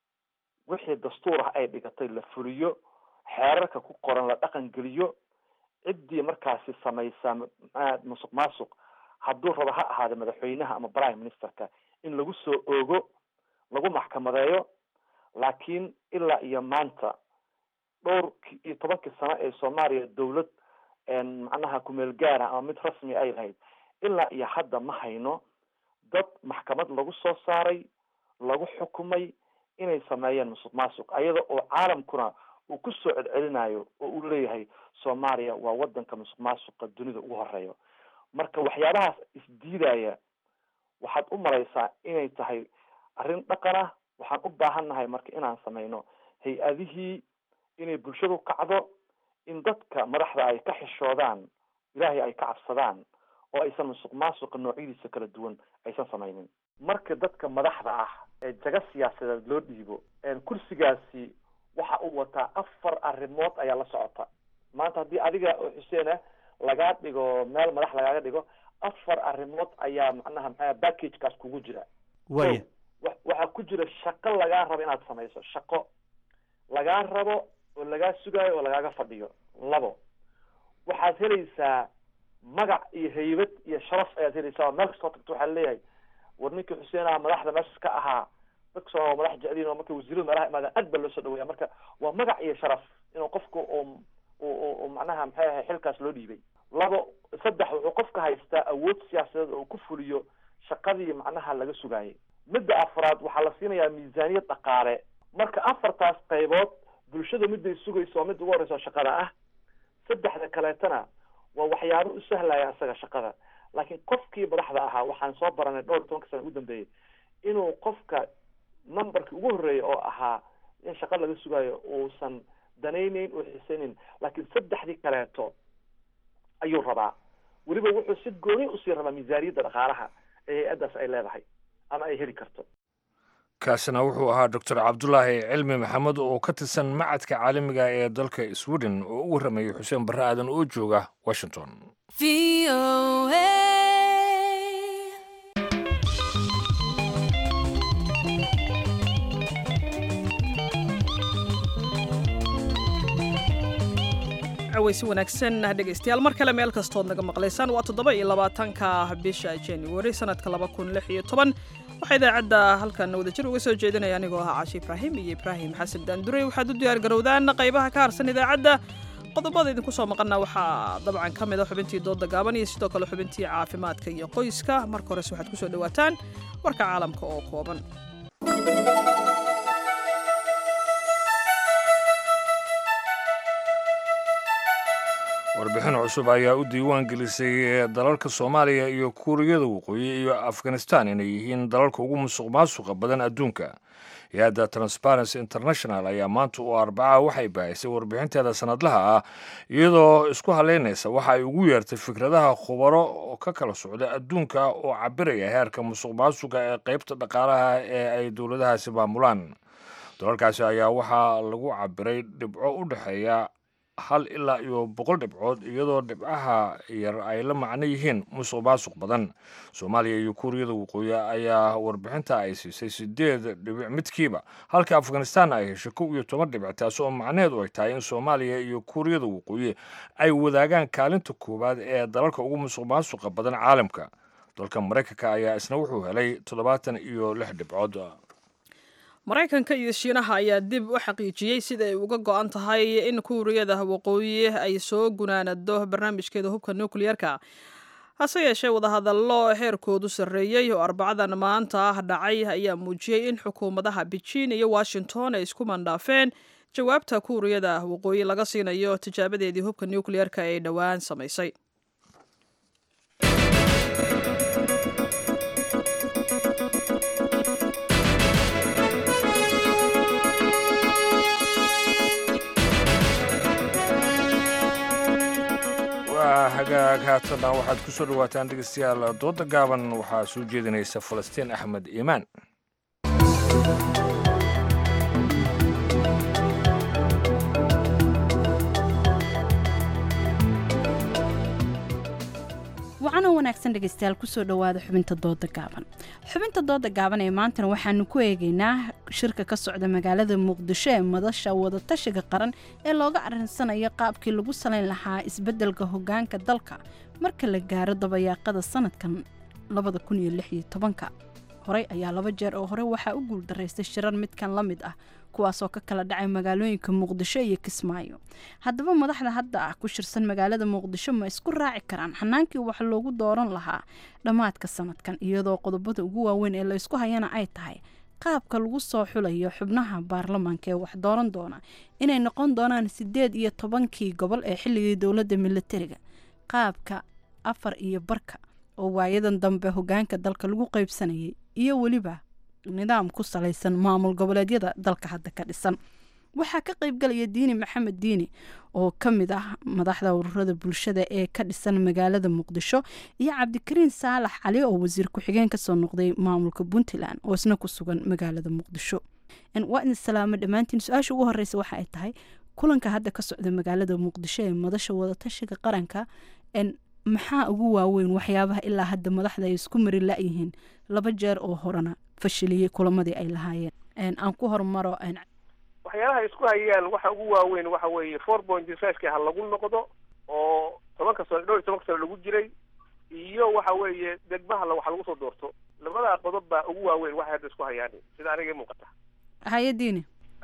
wixii dastuur ah ay dhigatay la fuliyo xeerarka ku qoran la dhaqan geliyo ciddii markaasi samaysa maxaa musuq maasuq hadduu rabo ha ahaada madaxweynaha ama prime ministerka in lagu soo oogo lagu maxkamadeeyo laakiin ilaa iyo maanta dhowr iyo tobankii sano ee soomaaliya dawlad macnaha kumeel gaara ama mid rasmi ay lahayd ilaa iyo hadda ma hayno dad maxkamad lagu soo saaray lagu xukumay inay sameeyeen musuq maasuq ayada oo caalamkuna uu ku soo celcelinayo oo uu leeyahay soomaaliya waa wadanka musuq maasuqa dunida ugu horeeyo marka waxyaabahaas isdiidaya waxaad u maraysaa inay tahay arrin dhaqan ah waxaan u baahan nahay marka inaan sameyno hay-adihii inay bulshadu kacdo in dadka madaxda ay ka xishoodaan ilaahay ay ka cabsadaan oo aysan musuq maasuqa noocyadiisa kala duwan aysan samaynin marka dadka madaxda ah ee jaga siyaasadeed loo dhiibo kursigaasi waxa uu wataa afar arrimood ayaa la socota maanta haddii adiga oo xuseena lagaa dhigo meel madax lagaaga dhigo afar arrimood ayaa macnaha maxaa packagekaas kugu jira waya wa- waxaa ku jira shaqo lagaa rabo inaad samayso shaqo lagaa rabo oo lagaa sugaayo oo lagaaga fadhiyo labo waxaad helaysaa magac iyo haybad iyo sharaf ayaad helaysaa oo meel kastoo tagto waxaa leeyahay war ninkii xuseen ah madaxda meeshas ka ahaa dad soo madax jecliin oo marka wasiiradu meelaha imaadaan aad baa loo soo dhaweeya marka waa magac iyo sharaf inuu qofku uu uu uu macnaha maxay ahay xilkaas loo dhiibay labo saddex wuxuu qofka haystaa awood siyaasadeed oo uu ku fuliyo shaqadii macnaha laga sugaayay midda afraad waxaa la siinayaa miisaaniyad dhaqaale marka afartaas qaybood bulshada midday sugayso oo midda ugu horeysa oo shaqada ah saddexda kaleetana waa waxyaabo u sahlaya isaga shaqada laakiin qofkii madaxda ahaa waxaan soo baranay dhowr iyo tobanka sana ugu dambeeyey inuu qofka numberkii ugu horreeya oo ahaa in shaqa laga sugaayo uusan danayneyn oo xisayneyn laakiin saddexdii kaleeto ayuu rabaa weliba wuxuu si gooni usii rabaa miisaaniyadda dhaqaalaha ee hay-addaas ay leedahay ama ay heli karto kaasina wuxuu ahaa doctor cabdulaahi cilmi maxamed oo ka tirsan macadka caalamiga ee dalka sweden oo u warramayay xuseen barre aadan oo jooga washington cawaysi wanaagsan dhegaystayaal mar kale meel kastood naga maqlaysaan waa toddoba iyo labaatanka bisha january sanadka laba kun lix iyo toban waxaa idaacadda halkan wadajir uga soo jeedinaya anigoo ahaa caashi ibraahim iyo ibraahim xasan daandurey waxaad u diyaar garowdaan qaybaha ka harsan idaacadda qodobada idinku soo maqana waxaa dabcan ka mid a xubintii dooda gaaban iyo sidoo kale xubintii caafimaadka iyo qoyska marka hores waxaad ku soo dhowaataan warka caalamka oo kooban warbixin cusub ayaa u diiwaan gelisay dalalka soomaaliya iyo kuuriyada waqooyi iyo afghanistan inay yihiin dalalka ugu musuq maasuqa badan adduunka hay-adda transparency international ayaa maanta oo arbaca waxay baahisay warbixinteeda sanadlaha ah iyadoo isku haleynaysa waxa ay ugu yeertay fikradaha khubaro oo ka kala socda adduunka oo cabiraya heerka musuq maasuqa ee qeybta dhaqaalaha ee ay dowladahaasi maamulaan dalalkaasi ayaa waxaa lagu cabiray dhibco u dhexeeya hal ilaa iyo boqol dhibcood iyadoo dhibcaha yar ay la macno yihiin musuq maasuq badan soomaaliya iyo kuuriyada waqooyi ayaa warbixinta ay siisay sideed dhibic midkiiba halka afghanistan ay heshay kow iyo toban dhibic taasi oo macnaheedu ay tahay in soomaaliya iyo kuuriyada waqooyi ay wadaagaan kaalinta koowaad ee dalalka ugu musuq maasuqa badan caalamka dalka maraykanka ayaa isna wuxuu helay toddobaatan iyo lix dhibcood maraykanka iyo shiinaha ayaa dib u xaqiijiyey sida ay uga go-an tahay in kuuriyada waqooyi ay soo gunaanado barnaamijkeeda hubka nukliyeerka hase yeeshee wadahadallo heerkoodu sarreeyey oo arbacadan maanta ah dhacay ayaa muujiyey in xukuumadaha beijing iyo washington ay isku mandhaafeen jawaabta kuuriyada waqooyi laga siinayo tijaabadeedii hubka nukliyeerka ee dhowaan samaysay waa hagaag haatana waxaad ku soo dhawaataan dhegeystayaal dooda gaaban waxaa soo jeedinaysa falastiin axmed iimaan wacana wanaagsan dhegeystayaal kusoo dhowaada xubinta dooda gaaban xubinta dooda gaaban ee maantana waxaanu ku eegeynaa shirka ka socda magaalada muqdisho ee madasha wadatashiga qaran ee looga arinsanayo qaabkii lagu salayn lahaa isbeddelka hogaanka dalka marka la gaaro dabayaaqada sanadkan labada kun iyo lix iyo tobanka horey ayaa laba jeer oo hore waxaa u guuldaraystay shirar midkan la mid ah kuwaasoo ka kala dhacay magaalooyinka muqdisho iyo kismaayo haddaba madaxda hadda ah ku shirsan magaalada muqdisho ma isku raaci karaan xanaankii wax loogu dooran lahaa dhammaadka sanadkan iyadoo qodobada ugu waaweyn ee laysku hayana ay tahay qaabka lagu soo xulayo xubnaha baarlamaanka ee wax dooran doona inay noqon doonaan sideed iyo tobankii gobol ee xilligii dowladda militariga qaabka afar iyo barka oo waayadan dambe hogaanka dalka lagu qeybsanayay iyo weliba nidaam ku salaysan maamul goboleedyada dalka hadda ka dhisan waxaa ka qeybgalaya diini maxamed diini oo ka mid ah madaxda ururada bulshada ee ka dhisan magaalada muqdisho iyo cabdikariin saalax cali oo wasiir ku-xigeen kasoo noqday maamulka puntland oo isna ku sugan magaalada muqdisho waa idin salaamo dhammaantiin su-aasha ugu horeysa waxa ay tahay kulanka hadda ka socda magaalada muqdisho ee madasha wadatashiga qaranka maxaa ugu waaweyn waxyaabaha ilaa hadda madaxda ay isku mari la-yihiin laba jeer oo horena fashiliyey kulamadii ay lahaayeen aan ku hormaro waxyaalaha ay isku hayaan waxa ugu waaweyn waxa weeye four point five-ki ha lagu noqdo oo tobanka sano dhowr iyo tobanka sano lagu jiray iyo waxa weeye degmaha waxa lagu soo doorto labadaa qodob baa ugu waaweyn waxay hadda isku hayaan sida aniga i muuqata hayadiini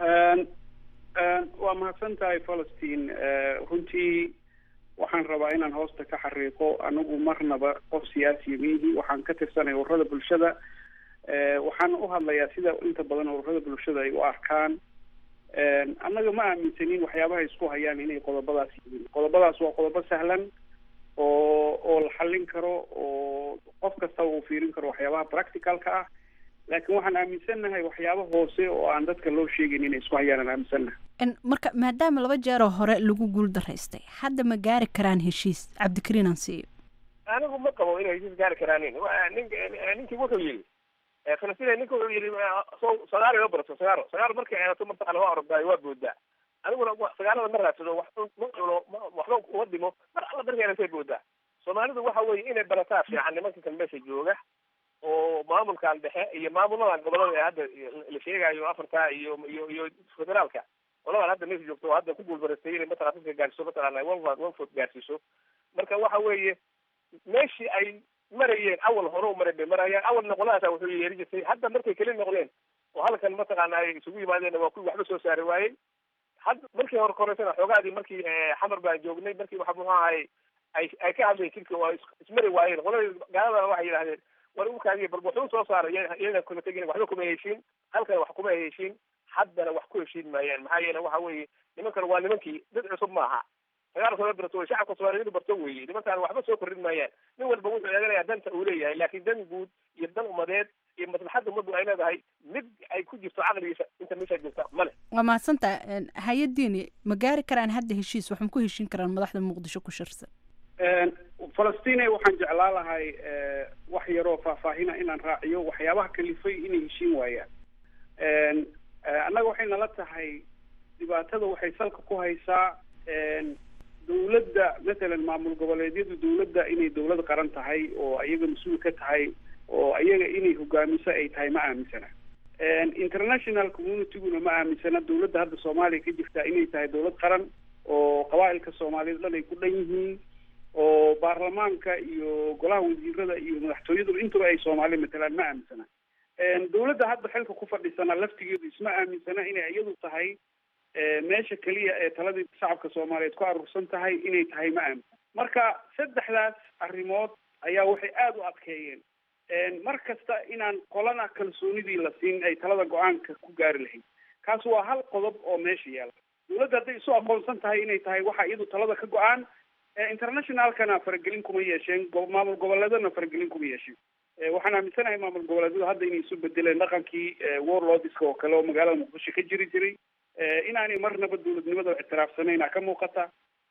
waa mahadsan tahay falastiin runtii waxaan rabaa inaan hoosta ka xariiqo anigu marnaba qof siyaasiya miihi waxaan ka tirsanay ururada bulshada waxaan u hadlayaa sida inta badan ururada bulshada ay u arkaan annaga ma aaminsanin waxyaabaha isku hayaan inay qodobadaas yihiin qodobadaas waa qodobo sahlan oo oo la xallin karo oo qof kastaba uu fiirin karo waxyaabaha practicalka ah laakiin waxaan aaminsannahay waxyaaba hoose oo aan dadka loo sheegayn inay isku hayaan aan aaminsannahay marka maadaama laba jeeroo hore lagu guul daraystay hadda ma gaari karaan heshiis cabdikariin aan siiyo anigu ma qabo inay heshiis gaari karaanin nin ninkii wuxuu yidhi falastiin ninka wuxuu yidhi so sagaaro loo barato sagaaro sagaaro markay eedato mataqana waa ordaay waa boodaa aniguna sagaalada ma raadsado wax ma cuno waxba uma dhimo mar alla markay eedatay boodaa soomaalidu waxa weeye inay barataa fiican nimanka kan meesha jooga oo maamulkan dhexe iyo maamuladan gobolada ee hadda la sheegayo afarta iyo iyo iyo federaalka qoladan hadda meesha joogto oo hadda ku guulbaraystay inay mataqana dadka gaarsiiso mataqana one one foot gaarsiiso marka waxa weeye meeshii ay marayeen awal hore u maray bay marayaan awalna qoladaasa wuxuu yeeri jirtay hadda markay keli noqdeen oo halkan mataqaana ay isugu yimaadeen waa kuwii waxba soo saari waayey hadda markii hore koreysana xoogaadii markii xamar baan joognay markii waxa muxuu ahay ay ay ka hadlayeen jidka oo ismari waayeen qoladii gaaladana waxay yidhahdeen war ukaadiya bal wuxuu soo saaray iyana kuma tegin waxba kuma heshiin halkana wax kuma heshiin haddana wax ku heshiin maayaan maxaa yeele waxa weeye nimankan waa nimankii dad cusub maaha sagaal sano barto way shacabka soomaaliya inu barto weeye nimankaan waxba soo kordhin maayaan nin walba wuxuu eeganayaa danta uu leeyahay laakiin dan guud iyo dan umadeed iyo maslaxadda ummaddu ay leedahay mid ay ku jirto caqligiisa inta meesha joogta male waa mahadsantaha hay-adiini ma gaari karaan hadda heshiis wax ma ku heshiin karaan madaxda muqdisho ku shirsan falastiin waxaan jeclaa lahay wax yaroo faahfaahina inaan raaciyo waxyaabaha kalifay inay heshiin waayaan annaga waxay nala tahay dhibaatada waxay salka ku haysaa dawladda matalan maamul goboleedyadu dawladda inay dawlad qaran tahay oo ayaga mas-uul ka tahay oo ayaga inay hogaamiso ay tahay ma aaminsana international communityguna ma aaminsana dawladda hadda soomaaliya ka jirta inay tahay dawlad qaran oo qabaa'ilka soomaaliyeed dhan ay ku dhan yihiin oo baarlamaanka iyo golaha wasiirada iyo madaxtooyadu intuba ay soomaali matalaan ma aaminsana dawladda hadda xilka ku fadhisana laftigeedu isma aaminsana inay iyadu tahay meesha keliya ee taladii shacabka soomaaliyeed ku aruursan tahay inay tahay ma aaminsan marka saddexdaas arrimood ayaa waxay aada u adkeeyeen mar kasta inaan qolana kalsoonidii la siin ay talada go-aanka ku gaari lahayd kaas waa hal qodob oo meesha yaala dawladda hadday isu aqoonsan tahay inay tahay waxa iyadu talada ka go-aan internationalkana faragelin kuma yeesheen maamul goboleedana faragelin kuma yeesheen waxaan aaminsanahay maamul goboleedyadu hadda inay isu bedeleen dhaqankii warlordska oo kale oo magaalada muqdisho ka jiri jiray inaanay marnaba dawladnimada ictiraafsanayna ka muuqata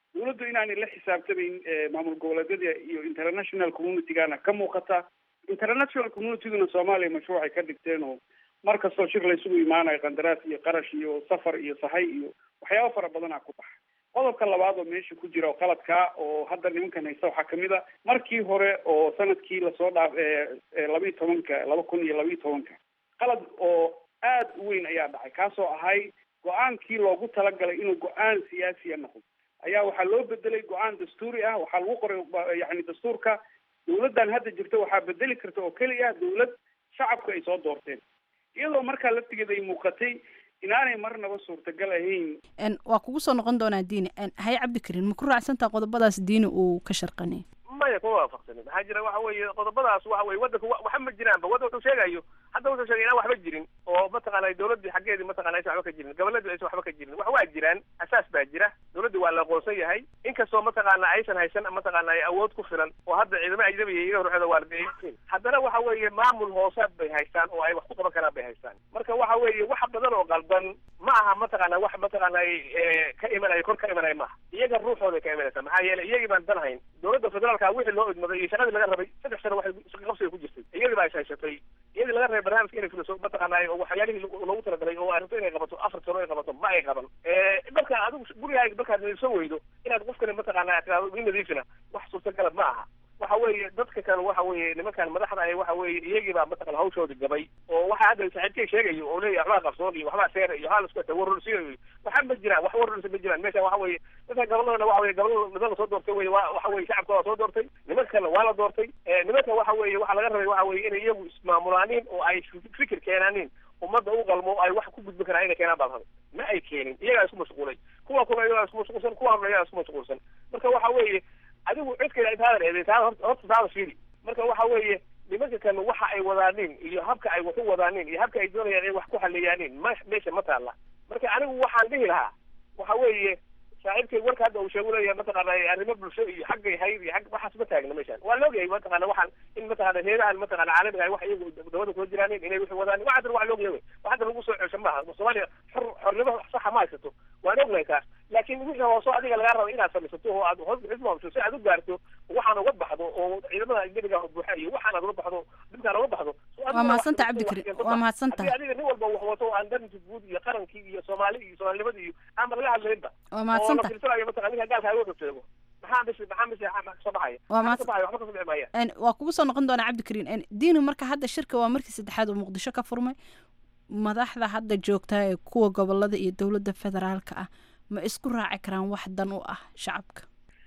dawladdu inaanay la xisaabtamayn maamul goboleedyada iyo international communitygana ka muuqata international communityguna soomaaliya mashruucay ka dhigteen oo mar kastoo shir laysugu imaanayo qandaraas iyo qarash iyo safar iyo sahay iyo waxyaaba fara badanaa ku baxa qodobka labaad oo meesha ku jira oo qaladkaa oo hadda nimankan haysta waxaa kamid a markii hore oo sanadkii lasoo dhaaf labiiyo tobanka laba kun iyo labiiyo tobanka qalad oo aad u weyn ayaa dhacay kaasoo ahay go-aankii loogu talagalay inuu go-aan siyaasiya noqdo ayaa waxaa loo bedelay go-aan dastuuri ah waxaa lagu qoray yani dastuurka dawladdan hadda jirta waxaa bedeli karta oo keliya dawlad shacabka ay soo doorteen iyadoo markaa laftigeeda ay muuqatay inaanay marnaba suurtagal ahayn waa kugu soo noqon doonaa diini haye cabdikariin ma ku raacsantaa qodobadaas diini uu ka sharqanay maya kuma waafaqsanin maxaa jira waxa weeye qodobadaas waxa weye waddanka waxa ma jiraanba wadda wuxuu sheegayo hadda wuxuu sheegay inaan waxba jirin oo mataqaanay dawladdii xaggeedii mataqana aysan waxba ka jirin goboladii aysan waxba ka jirin wax waa jiraan asaas baa jira dawladdii waa la aqoonsan yahay inkastoo mataqaana aysan haysan mataqaana ay awood ku filan oo hadda ciidamo ajnabiya iga horceda waardeeyeen haddana waxa weeye maamul hoosaad bay haystaan oo ay wax ku qaban karaan bay haystaan marka waxa weeye wax badan oo qaldan ma aha mataqaana wax mataqaana ka imanaya kor ka imanaya maaha iyaga ruuxooday ka imanaysa maxaa yeelay iyagii baan dan hayn dawladda federaalka wixii loo idmaday iyo shaqadii laga rabay saddex sano waxay qabsiga ku jirtay iyadii baa is haysatay iyadii laga rabay barnaamijka inay fuliso mataqaanay oo waxyaalihii loogu talagalay oo ay rabto inay qabato afar sano ay qabato ma ay qaban marka adigu gurigaaga markaad nadiifsan weydo inaad qofkani mataqaana tiraado i nadiifina wax suurtagala ma aha waxa weeye dadka kan waxa weeye nimankan madaxda ah waxa weeye iyagii baa mataqana hawshoodi gabay oo waxa hadda saaxiibkay sheegayo oo leeyahay waxbaa qabsoon iyo waxbaa seer iyo waxaa lasku warorsiinayo waxa ma jiraan wax warorsi ma jiraan meesha waxa weeye dadka goboladana waxa weeye gobolada niman lasoo doortay weye waa waxa weeye shacabka waa soo doortay nimankana waa la doortay nimanka waxa weeye waxaa laga rabay waxa weeye inay iyagu ismaamulaaniin oo ay fikir keenaaniin ummadda u qalmo ay wax ku gudbin karaan inay keenaan baa rabay ma ay keenin iyagaa isku mashquulay kuwa kuna iyagaa isku mashquulsan kuwa horna iyagaa isku mashquulsan marka waxa weeye adigu cidkayda intaadan eeday taada horta taada fiiri marka waxa weeye nimanka kan waxa ay wadaaniin iyo habka ay wax u wadaaniin iyo habka ay doonayaan inay wax ku xaleeyaaniin ma meesha ma taalla marka anigu waxaan dhihi lahaa waxa weeye saaxiibkay warka hadda uu sheegu leeyahay mataqaana arrimo bulsho iyo xaggay hayd iyo xag waxaas ma taagna meeshaan waa laogyahay mataqaana waxaan in mataqaana heedahan mataqaana caalamiga ay wax iyagu dawladda kula jiraanin inay wixii wadaan wax hadda waa laogyahay wey wax hadda lagu soo cesho maaha soomaaliya xor xornimo saxa ma haysato waan ognahay taas laakiin wixii hooso adiga lagaa raba inaad samaysato oo aad hoos bixis maamulto si aad u gaarto waxaan uga baxdo oo ciidamada ajnabiga buuxa iyo waxaan aad uga baxdo dhibkaan uga baxdo waa mahadsanta cabdikariin waa mahadsanta haddii adiga nin walba wax wato oo aan danti guud iyo qarankii iyo soomaali iyo soomaalinimada iyo aan laga hadlaynba waa mahadsanta oo la fiirsanayo mataqana ninka gaalka uga sheego maxaa bis maxaa bis kasoo baxaya waa maxaa kasoo baxaya waxba kasoo bixi maayaan waa kugu soo noqon doonaa cabdikariin diinu marka hadda shirka waa markii saddexaad oo muqdisho ka furmay madaxda hadda joogta ee kuwa gobolada iyo dowladda federaalka ah ma isku raaci karaan wax dan u ah shacabka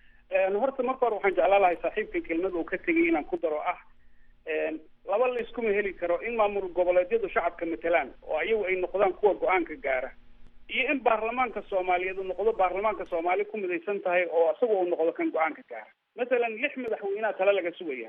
horta marka hore waxaan jeclaan lahay saaxiibka kelmad uu ka tegay inaan ku daro ah laba la iskuma heli karo in maamul goboleedyadu shacabka matelaan oo ayagu ay noqdaan kuwa go-aanka gaara iyo in baarlamaanka soomaaliyeed uu noqdo baarlamaanka soomaali ku midaysan tahay oo isaga uu noqdo kan go-aanka gaara masalan lix madaxweynaha tale laga sugaya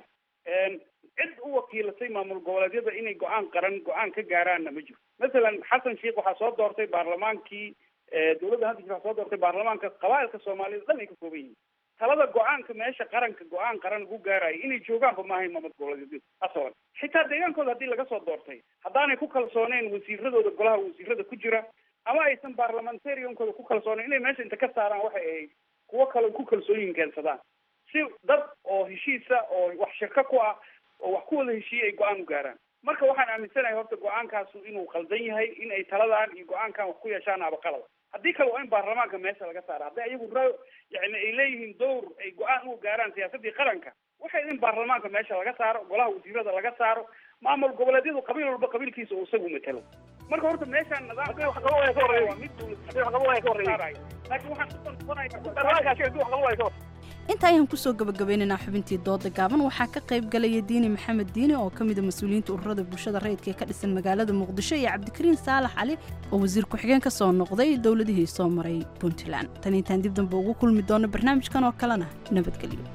cid u wakiilatay maamul goboleedyada inay go-aan qaran go-aan ka gaaraanna ma jiro masalan xasan sheikh waxaa soo doortay baarlamaankii dowladda hadda waxaa soo doortay baarlamaanka qabaa'ilka soomaaliyed dhan ay ka kooban yihiin talada go-aanka meesha qaranka go-aan qaran lagu gaarayo inay joogaanba maahayn maamul goboleedyadu asalan xitaa deegaankooda haddii laga soo doortay haddaanay ku kalsooneen wasiiradooda golaha wasiirada ku jira ama aysan baarlamentariankooda ku kalsooneyn inay meesha inta ka saaraan waxay ahayd kuwo kale ku kalsooyin keensadaan si dad oo heshiisa oo wax shirka ku ah oo wax ku wada heshiiyey ay go-aan u gaaraan marka waxaan aaminsanahay horta go-aankaasu inuu qaldan yahay in ay taladan iyo go-aankan wax ku yeeshaan abaqalada haddii kale waa in baarlamaanka meesha laga saara hadday ayagu ra yani ay leeyihiin dowr ay go-aan u gaaraan siyaasadii qaranka waxay in baarlamaanka meesha laga saaro golaha wasiirada laga saaro maamul goboleedyadu qabiil walba qabiilkiisa uu isagu matalo marka horta meeshaan nidaamka waa mid dowlad laakiin waxaan inta ayaan kusoo gabagabaynaynaa xubintii dooda gaaban waxaa ka qayb galaya diini maxamed diini oo ka mida mas-uuliyiinta ururada bulshada rayidka ee ka dhisan magaalada muqdisho iyo cabdikariin saalax cali oo wasiir ku-xigeen ka soo noqday dowladihii soo maray puntland tan intaan dib dambe ugu kulmi doono barnaamijkan oo kalena nabadgelyo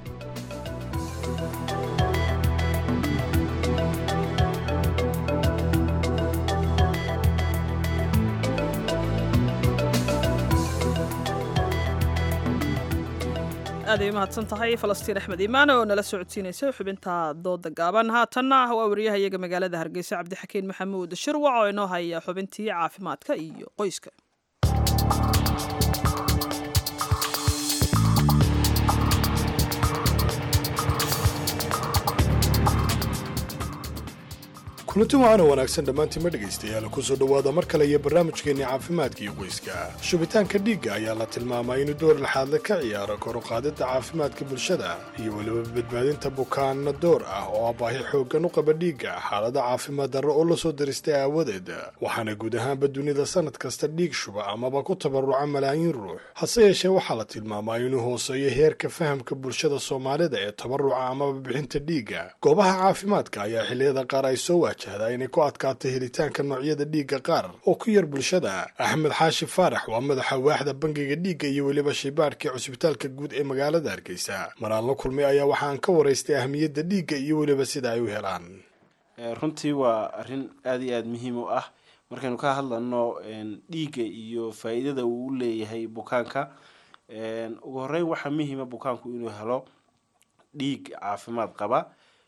aaday umahadsan tahay falastiin axmed iimaan oo nala socodsiinaysa xubinta dooda gaaban haatanna waa wariyaha iyaga magaalada hargeysa cabdixakiin maxamuud shirwac oo inoo haya xubintii caafimaadka iyo qoyska kulanti waxaana wanaagsan dhammaantiinma dhegaystayaal kusoo dhowaada mar kale iyo barnaamijkeenni caafimaadka iyo qoyska shubitaanka dhiigga ayaa la tilmaamaa inuu door laxaadle ka ciyaaro koruqaadidda caafimaadka bulshada iyo weliba badbaadinta bukaanna door ah oo baahi xooggan u qaba dhiigga xaalada caafimaad darro oo lasoo daristay aawadeed waxaana guud ahaanba dunida sanad kasta dhiig shuba amaba ku tabaruca malaayiin ruux hase yeeshee waxaa la tilmaamaa inuu hooseeyo heerka fahamka bulshada soomaalida ee tabaruca amaba bixinta dhiigga goobaha caafimaadka ayaa xilliyada qaar ay soo waajahdaa inay ku adkaato helitaanka noocyada dhiigga qaar oo ku yar bulshada axmed xaashi faarax waa madaxa waaxda bangiga dhiigga iyo weliba shaybaadhka cusbitaalka guud ee magaalada hargeysa maraan la kulmay ayaa waxaan ka waraystay ahmiyadda dhiigga iyo weliba sida ay u helaan runtii waa arrin aada iyo aada muhiim u ah markaynu ka hadlano dhiigga iyo faa-iidada uu u leeyahay bukaanka ugu horeyn waxaa muhiima bukaanku inuu helo dhiig caafimaad qaba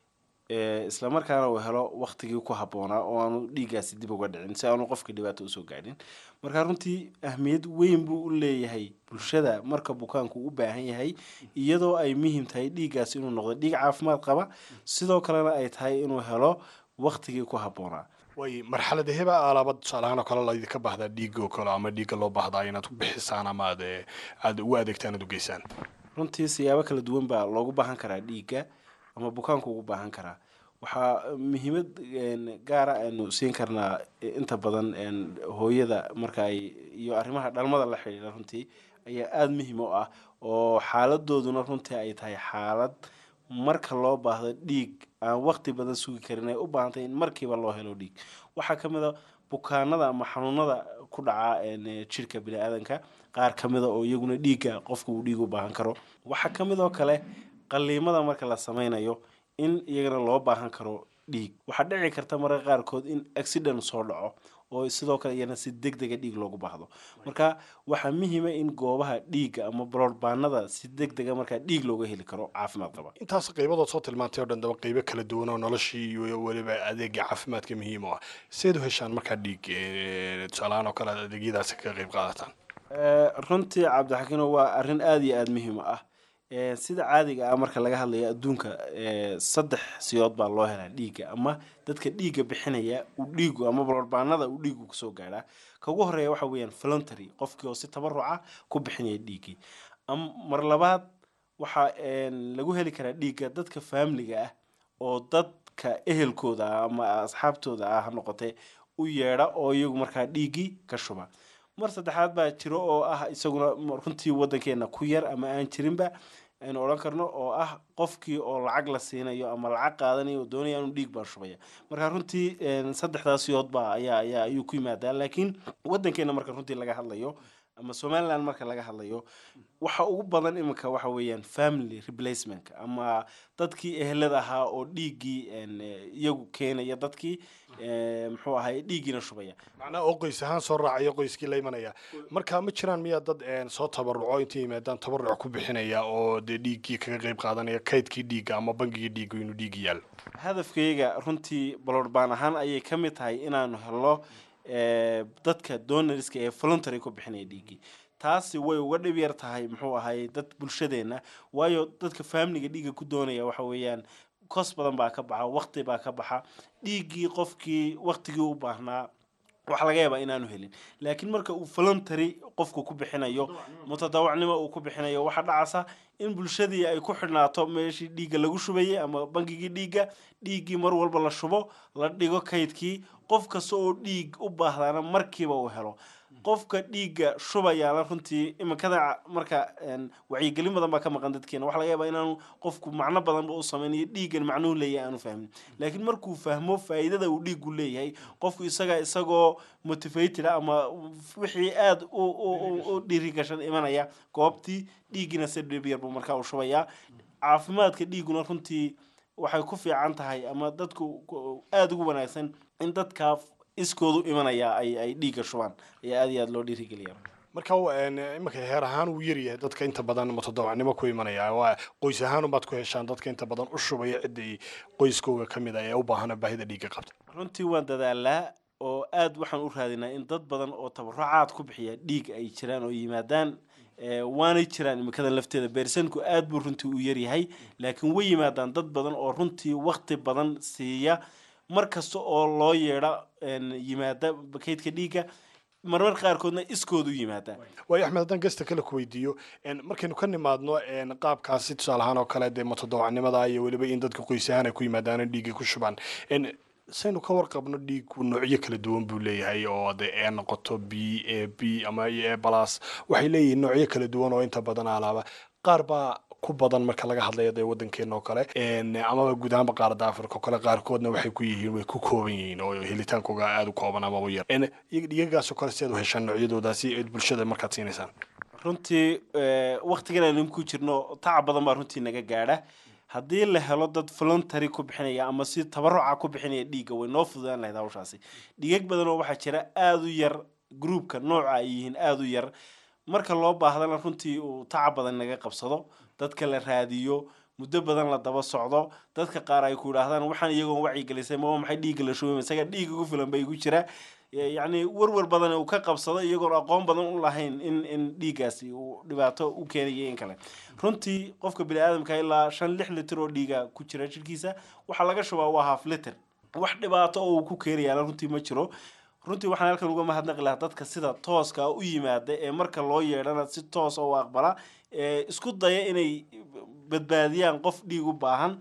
isla markaana uu helo waktigii ku habboonaa oo aanu dhiiggaasi dib uga dhicin si aanu qofka dhibaato usoo gaadhin marka runtii ahmiyad weyn buu u leeyahay bulshada marka bukaanku u baahan yahay iyadoo ay muhiim tahay dhiiggaasi inuu noqdo dhiig caafimaad qaba sidoo kalena ay tahay inuu helo waktigii ku habboonaa way marxalada heba alaaba tusaalahaan oo kale laydinka baahdaa dhiigga oo kale ama dhiigga loo baahdaa inaad ku bixisaan ama aad aada ugu adeegtaan aad u geysaan runtii siyaabo kala duwan baa loogu baahan karaa dhiigga ama bukaanku ugu baahan karaa waxaa muhiimad gaara aynu siin karnaa inta badan hooyada marka ay iyo arrimaha dhalmada la xidhiidha runtii ayaa aada muhiim u ah oo xaaladooduna runtii ay tahay xaalad marka loo baahdo dhiig aan waqti badan sugi karin ay u baahantay in markiiba loo helo dhiig waxaa ka mid a bukaanada ama xanuunada ku dhaca jirka bini-aadanka qaar ka mida oo iyaguna dhiigga qofka uu dhiig u baahan karo waxaa ka mid oo kale qaliimada marka la sameynayo in iyagana loo baahan karo dhiig waxaa dhici karta mararka qaarkood in accident soo dhaco oo sidoo kale iyana si deg dega dhiig loogu baahdo marka waxaa muhiima in goobaha dhiigga ama broodbaanada si deg dega markaa dhiig looga heli karo caafimaad qaba intaas qaybadood soo tilmaantay o dhan daba qaybo kala duwan oo noloshii iyo weliba adeega caafimaadka muhiim u ah seed u heshaan markaa dhiig tusaalahaan oo kale adeegyadaasi kaga qayb qaadataan runtii cabdixakiino waa arrin aada iyo aada muhiim u ah sida caadiga ah marka laga hadlayo adduunka saddex siyood baa loo helaa dhiigga ama dadka dhiigga bixinaya uu dhiigu ama barbaanada uu dhiigu kusoo gaadhaa ka ugu horeeya waxa weeyaan voluntary qofkii oo si tabaruca ku bixinaya dhiiggii mar labaad waxaa lagu heli karaa dhiigga dadka faamiliga ah oo dadka ehelkooda ah ama asxaabtooda ah ha noqotee u yeedha oo iyagu markaa dhiiggii ka shuba mar saddexaad baa jiro oo ah isaguna runtii wadankeena ku yar ama aan jirinba aynu odhan karno oo ah qofkii oo lacag la siinayo ama lacag qaadanayo oo doonaya inuu dhiig baan shubaya marka runtii saddexdaas yoodba ayaa ayaa ayuu ku yimaadaa laakiin wadankeena marka runtii laga hadlayo ama somaliland marka laga hadlayo waxa ugu badan iminka waxa weeyaan family replacement ama dadkii ehelada ahaa oo dhiiggii iyagu keenaya dadkii muxuu ahay dhiiggiina shubaya macnaha oo qoys ahaan soo raacaya qoyskii la imanaya marka ma jiraan miyaa dad soo tabaruco intay yimaadaan tabaruc ku bixinaya oo dee dhiiggii kaga qayb qaadanaya kaydkii dhiigga ama bangigii dhiigga inuu dhiiggi yaalo hadafkayga runtii balorbaan ahaan ayay ka mid tahay inaanu helo dadka donoriska ee voluntary ku bixinaya dhiiggii taasi way uga dhib yar tahay muxuu ahay dad bulshadeena waayo dadka faamiliga dhiigga ku doonaya waxa weeyaan kos badan baa ka baxa waqti baa ka baxa dhiiggii qofkii waqtigii u baahnaa waxa laga yaabaa inaanu helin laakiin marka uu voluntary qofku ku bixinayo mutadawacnimo uu ku bixinayo waxaa dhacasa in bulshadii ay ku xidhnaato meeshii dhiigga lagu shubayay ama bangigii dhiigga dhiiggii mar walba la shubo la dhigo kaydkii qof kasta oo dhiig u baahdaana markiiba uu helo qofka dhiigga shubayaana runtii iminkada marka wacyigelin badan baa ka maqan dadkeena waxa laga yaabaa inaanu qofku macno badanba u sameynayo dhiiggan macnuhu leeyahay aanu fahmin laakiin markuu fahmo faa'iidada uu dhiiggu leeyahay qofku isaga isagoo motivated ama wixii aada u dhiiri gashan imanaya goobtii dhiiggina si dhib yar buu markaa u shubayaa caafimaadka dhiigguna runtii waxay ku fiican tahay ama dadku aada ugu wanaagsan in dadkaa iskoodu imanaya ay ay dhiigga shubaan ayaa aada iyo aada loo dhiirigeliya marka iminka heer ahaan uu yaryahay dadka inta badan mutadawacnimo ku imanaya waa qoys ahaan ubaad ku heshaan dadka inta badan u shubaya ciddii qoyskooga ka mid ah ee u baahana baahida dhiigga qabta runtii waan dadaalaa oo aada waxaan u raadinaa in dad badan oo tabarucaad ku bixiya dhiig ay jiraan oo yimaadaan waanay jiraan imikadan lafteeda beersanku aada buu runtii u yaryahay laakiin way yimaadaan dad badan oo runtii wakti badan siiya mar kasta oo loo yeedha yimaada kaydka dhiigga marmar qaarkoodna iskoodu yimaada waayo axmed haddaan gesta kale ku weydiiyo markaynu ka nimaadno qaabkaasi tusaale ahaan oo kale dee matodobacnimada iyo weliba in dadka qoys ahaan ay ku yimaadaan dhiigga ku shubaan saynu ka warqabno dhiiggu noocyo kala duwan buu leeyahay oo de ee noqoto b a b ama e balas waxay leeyihiin noocyo kala duwan oo inta badan alaaba qaar baa ku badan marka laga hadlayo dee wadankeena oo kale amaba guud ahaanba qaaradda africa oo kale qaarkoodna waxay ku yihiin way ku kooban yihiin oo helitaankooga aada u kooban ama u yar dhigagaasoo kale si aad u heshaan noocyadoodaasi eed bulshada markaad siinaysaan runtii waktigan aynu ku jirno tacab badan baa runtii naga gaadha haddii la helo dad voluntary ku bixinaya ama si tabaruca ku bixinaya dhiigga way noo fududaan lahayd hawshaasi dhigag badan oo waxaa jira aada u yar groupka nooca ay yihiin aada u yar marka loo baahdana runtii uu tacab badan naga qabsado dadka la raadiyo muddo badan la daba socdo dadka qaar ay ku idhaahdaan waxaan iyagoon wacyigelisay maba maxay dhiigga la shubay isaga dhiig ugu filan bay igu jira yacni warwar badan uu ka qabsado iyagoon aqoon badan u lahayn in in dhiiggaasi uu dhibaato u keenayo in kale runtii qofka bini aadamka ilaa shan lix litir oo dhiiga ku jira jirkiisa waxaa laga shubaa waa half liter wax dhibaato oo uu ku keenayaana runtii ma jiro runtii waxaan halkan uga mahadnaqi lahaa dadka sida tooska u yimaada ee marka loo yeedhana si toos oo u aqbala ee isku daya inay badbaadiyaan qof dhiig u baahan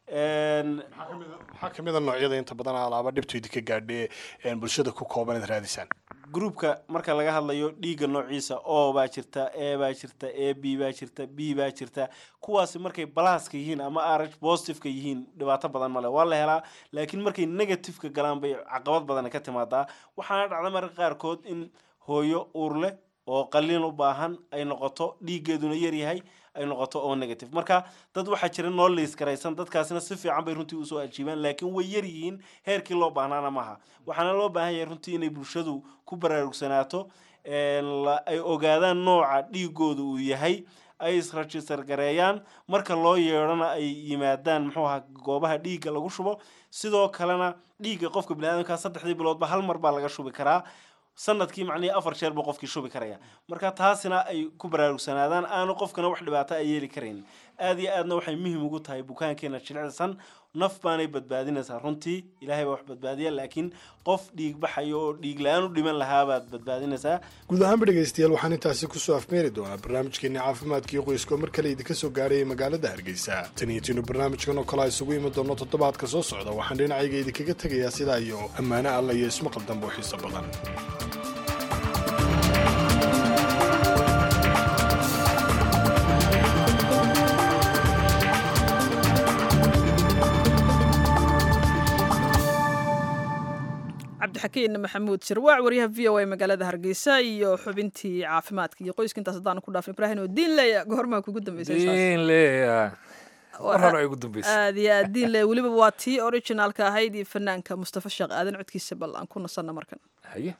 maxaa kamid a noocyada inta badan alaaba dhibtooda ka gaadhe bulshada ku kooban ad raadisaan groupka marka laga hadlayo dhiigga noociisa o baa jirta e baa jirta a b baa jirta b baa jirta kuwaasi markay balaaska yihiin ama rh positiveka yihiin dhibaato badan male waa la helaa laakiin markay negativeka galaan bay caqabad badan ka timaadaa waxaana dhacda marka qaarkood in hooyo uur leh oo qaliin u baahan ay noqoto dhiiggeeduna yaryahay ay noqoto oo negative marka dad waxaa jira noo liis garaysan dadkaasina si fiican bay runtii usoo ajiibaan laakiin way yar yihiin heerkii loo baahnaana maaha waxaana loo baahan yahay runtii inay bulshadu ku baraarugsanaato ay ogaadaan nooca dhiigooda uu yahay ay isregister gareeyaan marka loo yeedhona ay yimaadaan muxuu ahaa goobaha dhiigga lagu shubo sidoo kalena dhiigga qofka biniaadamka saddexdii biloodba hal mar baa laga shubi karaa sanadkii macnihii afar jeer buu qofkii shubi karaya marka taasina ay ku baraarugsanaadaan aanu qofkana wax dhibaato ay yeeli karayn aad iyo aadna waxay muhiim ugu tahay bukaankeena jilicsan naf baanay badbaadinaysaa runtii ilaahay baa wax badbaadiya laakiin qof dhiig baxayo oo dhiig la-aan u dhiman lahaabaad badbaadinaysaa guud ahaanba dhegaystayaal waxaan intaasi kusoo afmeeri doonaa barnaamijkeeni caafimaadkiio qoyska oo mar kale idinka soo gaarayay magaalada hargeysa tan iyo tiinu barnaamijkan oo kale a isugu imi doono toddobaadka soo socda waxaan dhinacayga idinkaga tegayaa sidaa iyo ammaano alla iyo ismaqal dambe oo xiiso badan cabdixakiin maxamuud sirwaac waryaha v o a magaalada hargeysa iyo xubintii caafimaadka iyo qoyska intaas haddaan ku dhaafin ibrahin oo diin leeya goormaa kugu dambeysaydiinleya mar ay ugu dambeysay aad iyo aad diin leeya weliba waa tii originaalka ahayd iyo fanaanka mustafa sheekh aadan codkiisa bal aan ku nasanna markan haye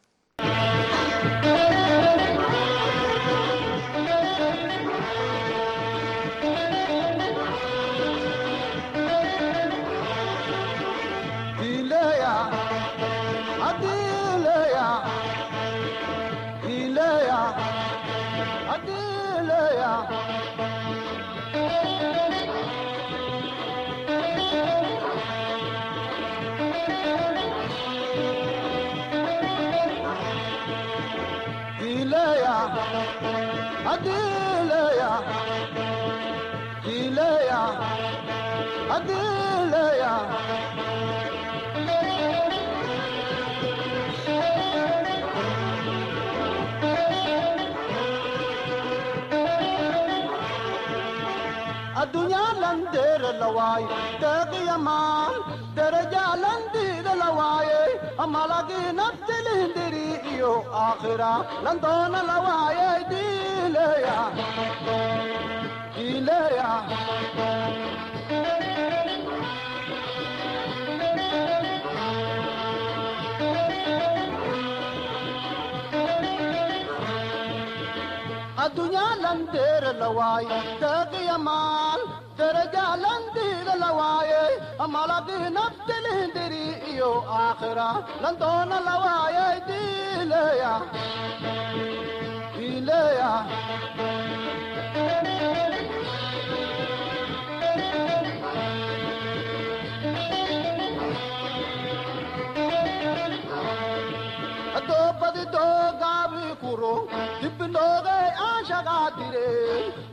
lawaaye deeqiyamaan derajaalandiida lawaaye amalagii naftilindiri iyo aakhira landoona lawaaye diileya diileya addunyaa lawaaye deeqiyamaan derajaalandiida lawaaye amalagii naftilindiri iyo aakhira landoona lawaaye diileya diileya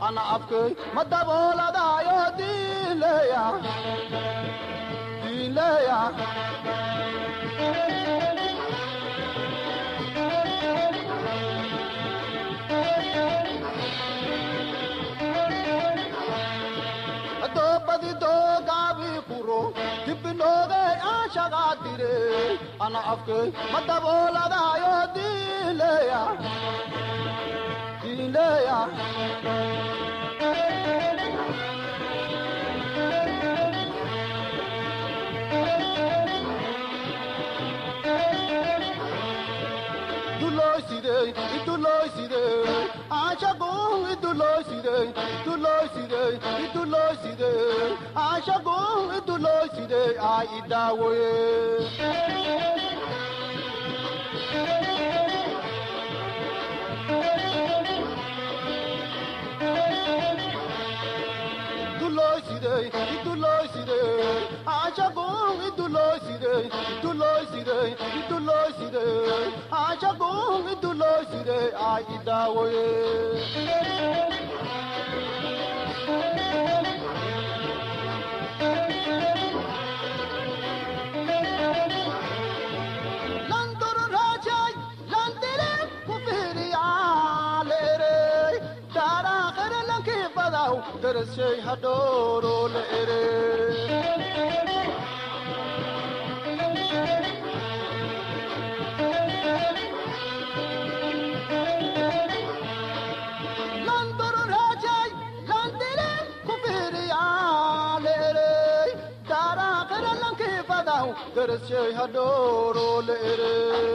ana afkay ma dabooladaayo diileya diileya doobadi doogaabi kuro dibbinoogay aashagaa dire ana afkay ma dabooladaayo diileya diileya duloyside iduloyside aashagu iduloyside iduloyside iduloyside aashagu iduloyside aa idaawoye iduloyside iduloyside aashagu iduloyside iduloyside iduloyside aashagu iduloyside aa idaawoye landuru raajay landile kufiriyaaleere daaraaqere lankii badaw darashay hadhooro la ere landuru raajay landile kufiriyaaleere daaraaqere lankii badaw darashay hadhooro la ere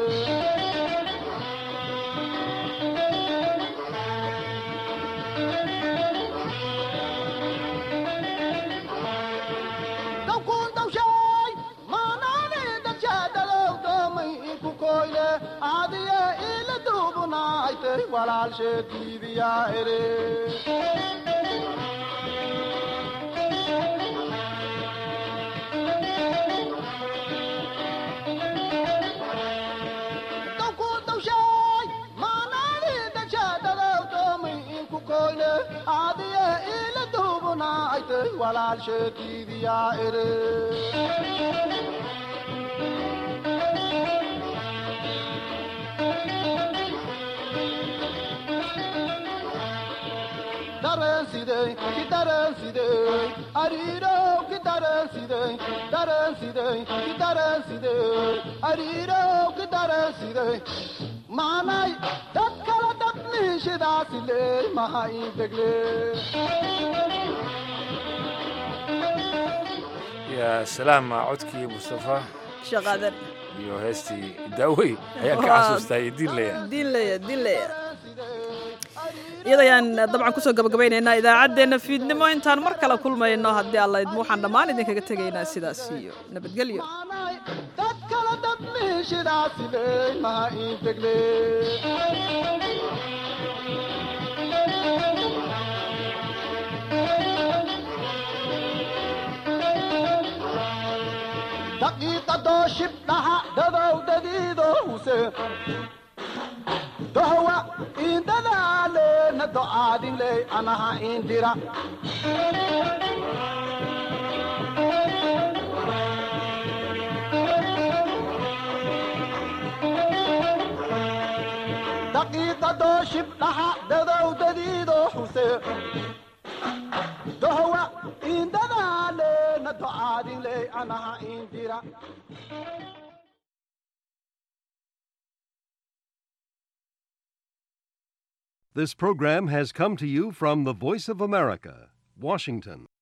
dawkuundawshay maanaani dadshadalow doomay inku koyle aadiye ila duubunaaytay walaalsheediibiyaa ere dawkuundawshay maanaani dadshadalow doomay inku koyle aadiye ila duubunaaytay walaalsheediibiyaa ere dareensidey ki dareensidey ariirow ki dareensidey dareensidey ki dareensidey ariirow ki dareensidey maanay dad kala dabniishidaasile maha ii degle yaa salaama codkii mustafa shaqaadan iyo heestii daawey ayaan ka xasuustaa iyo diinlaya diinlaya diinlaya iyadayaan dabcan kusoo gabagabaynaynaa idaacaddeenna fiidnimo intaan mar kale kulmayno haddii alla idmo waxaan dhammaan idinkaga tegaynaa sidaas iyo nabadgelyo dad kala dabniishidaasile maha ii degle daqiiqadoo shibdhaha dadowdadiido huse dohwa indadaalena do'aadinley anaha indira daqiiqadoo shibdhaha dadowdadiido huse dohwa indadaalena do'aadinley anaha indira This program has come to you from the Voice of America, Washington.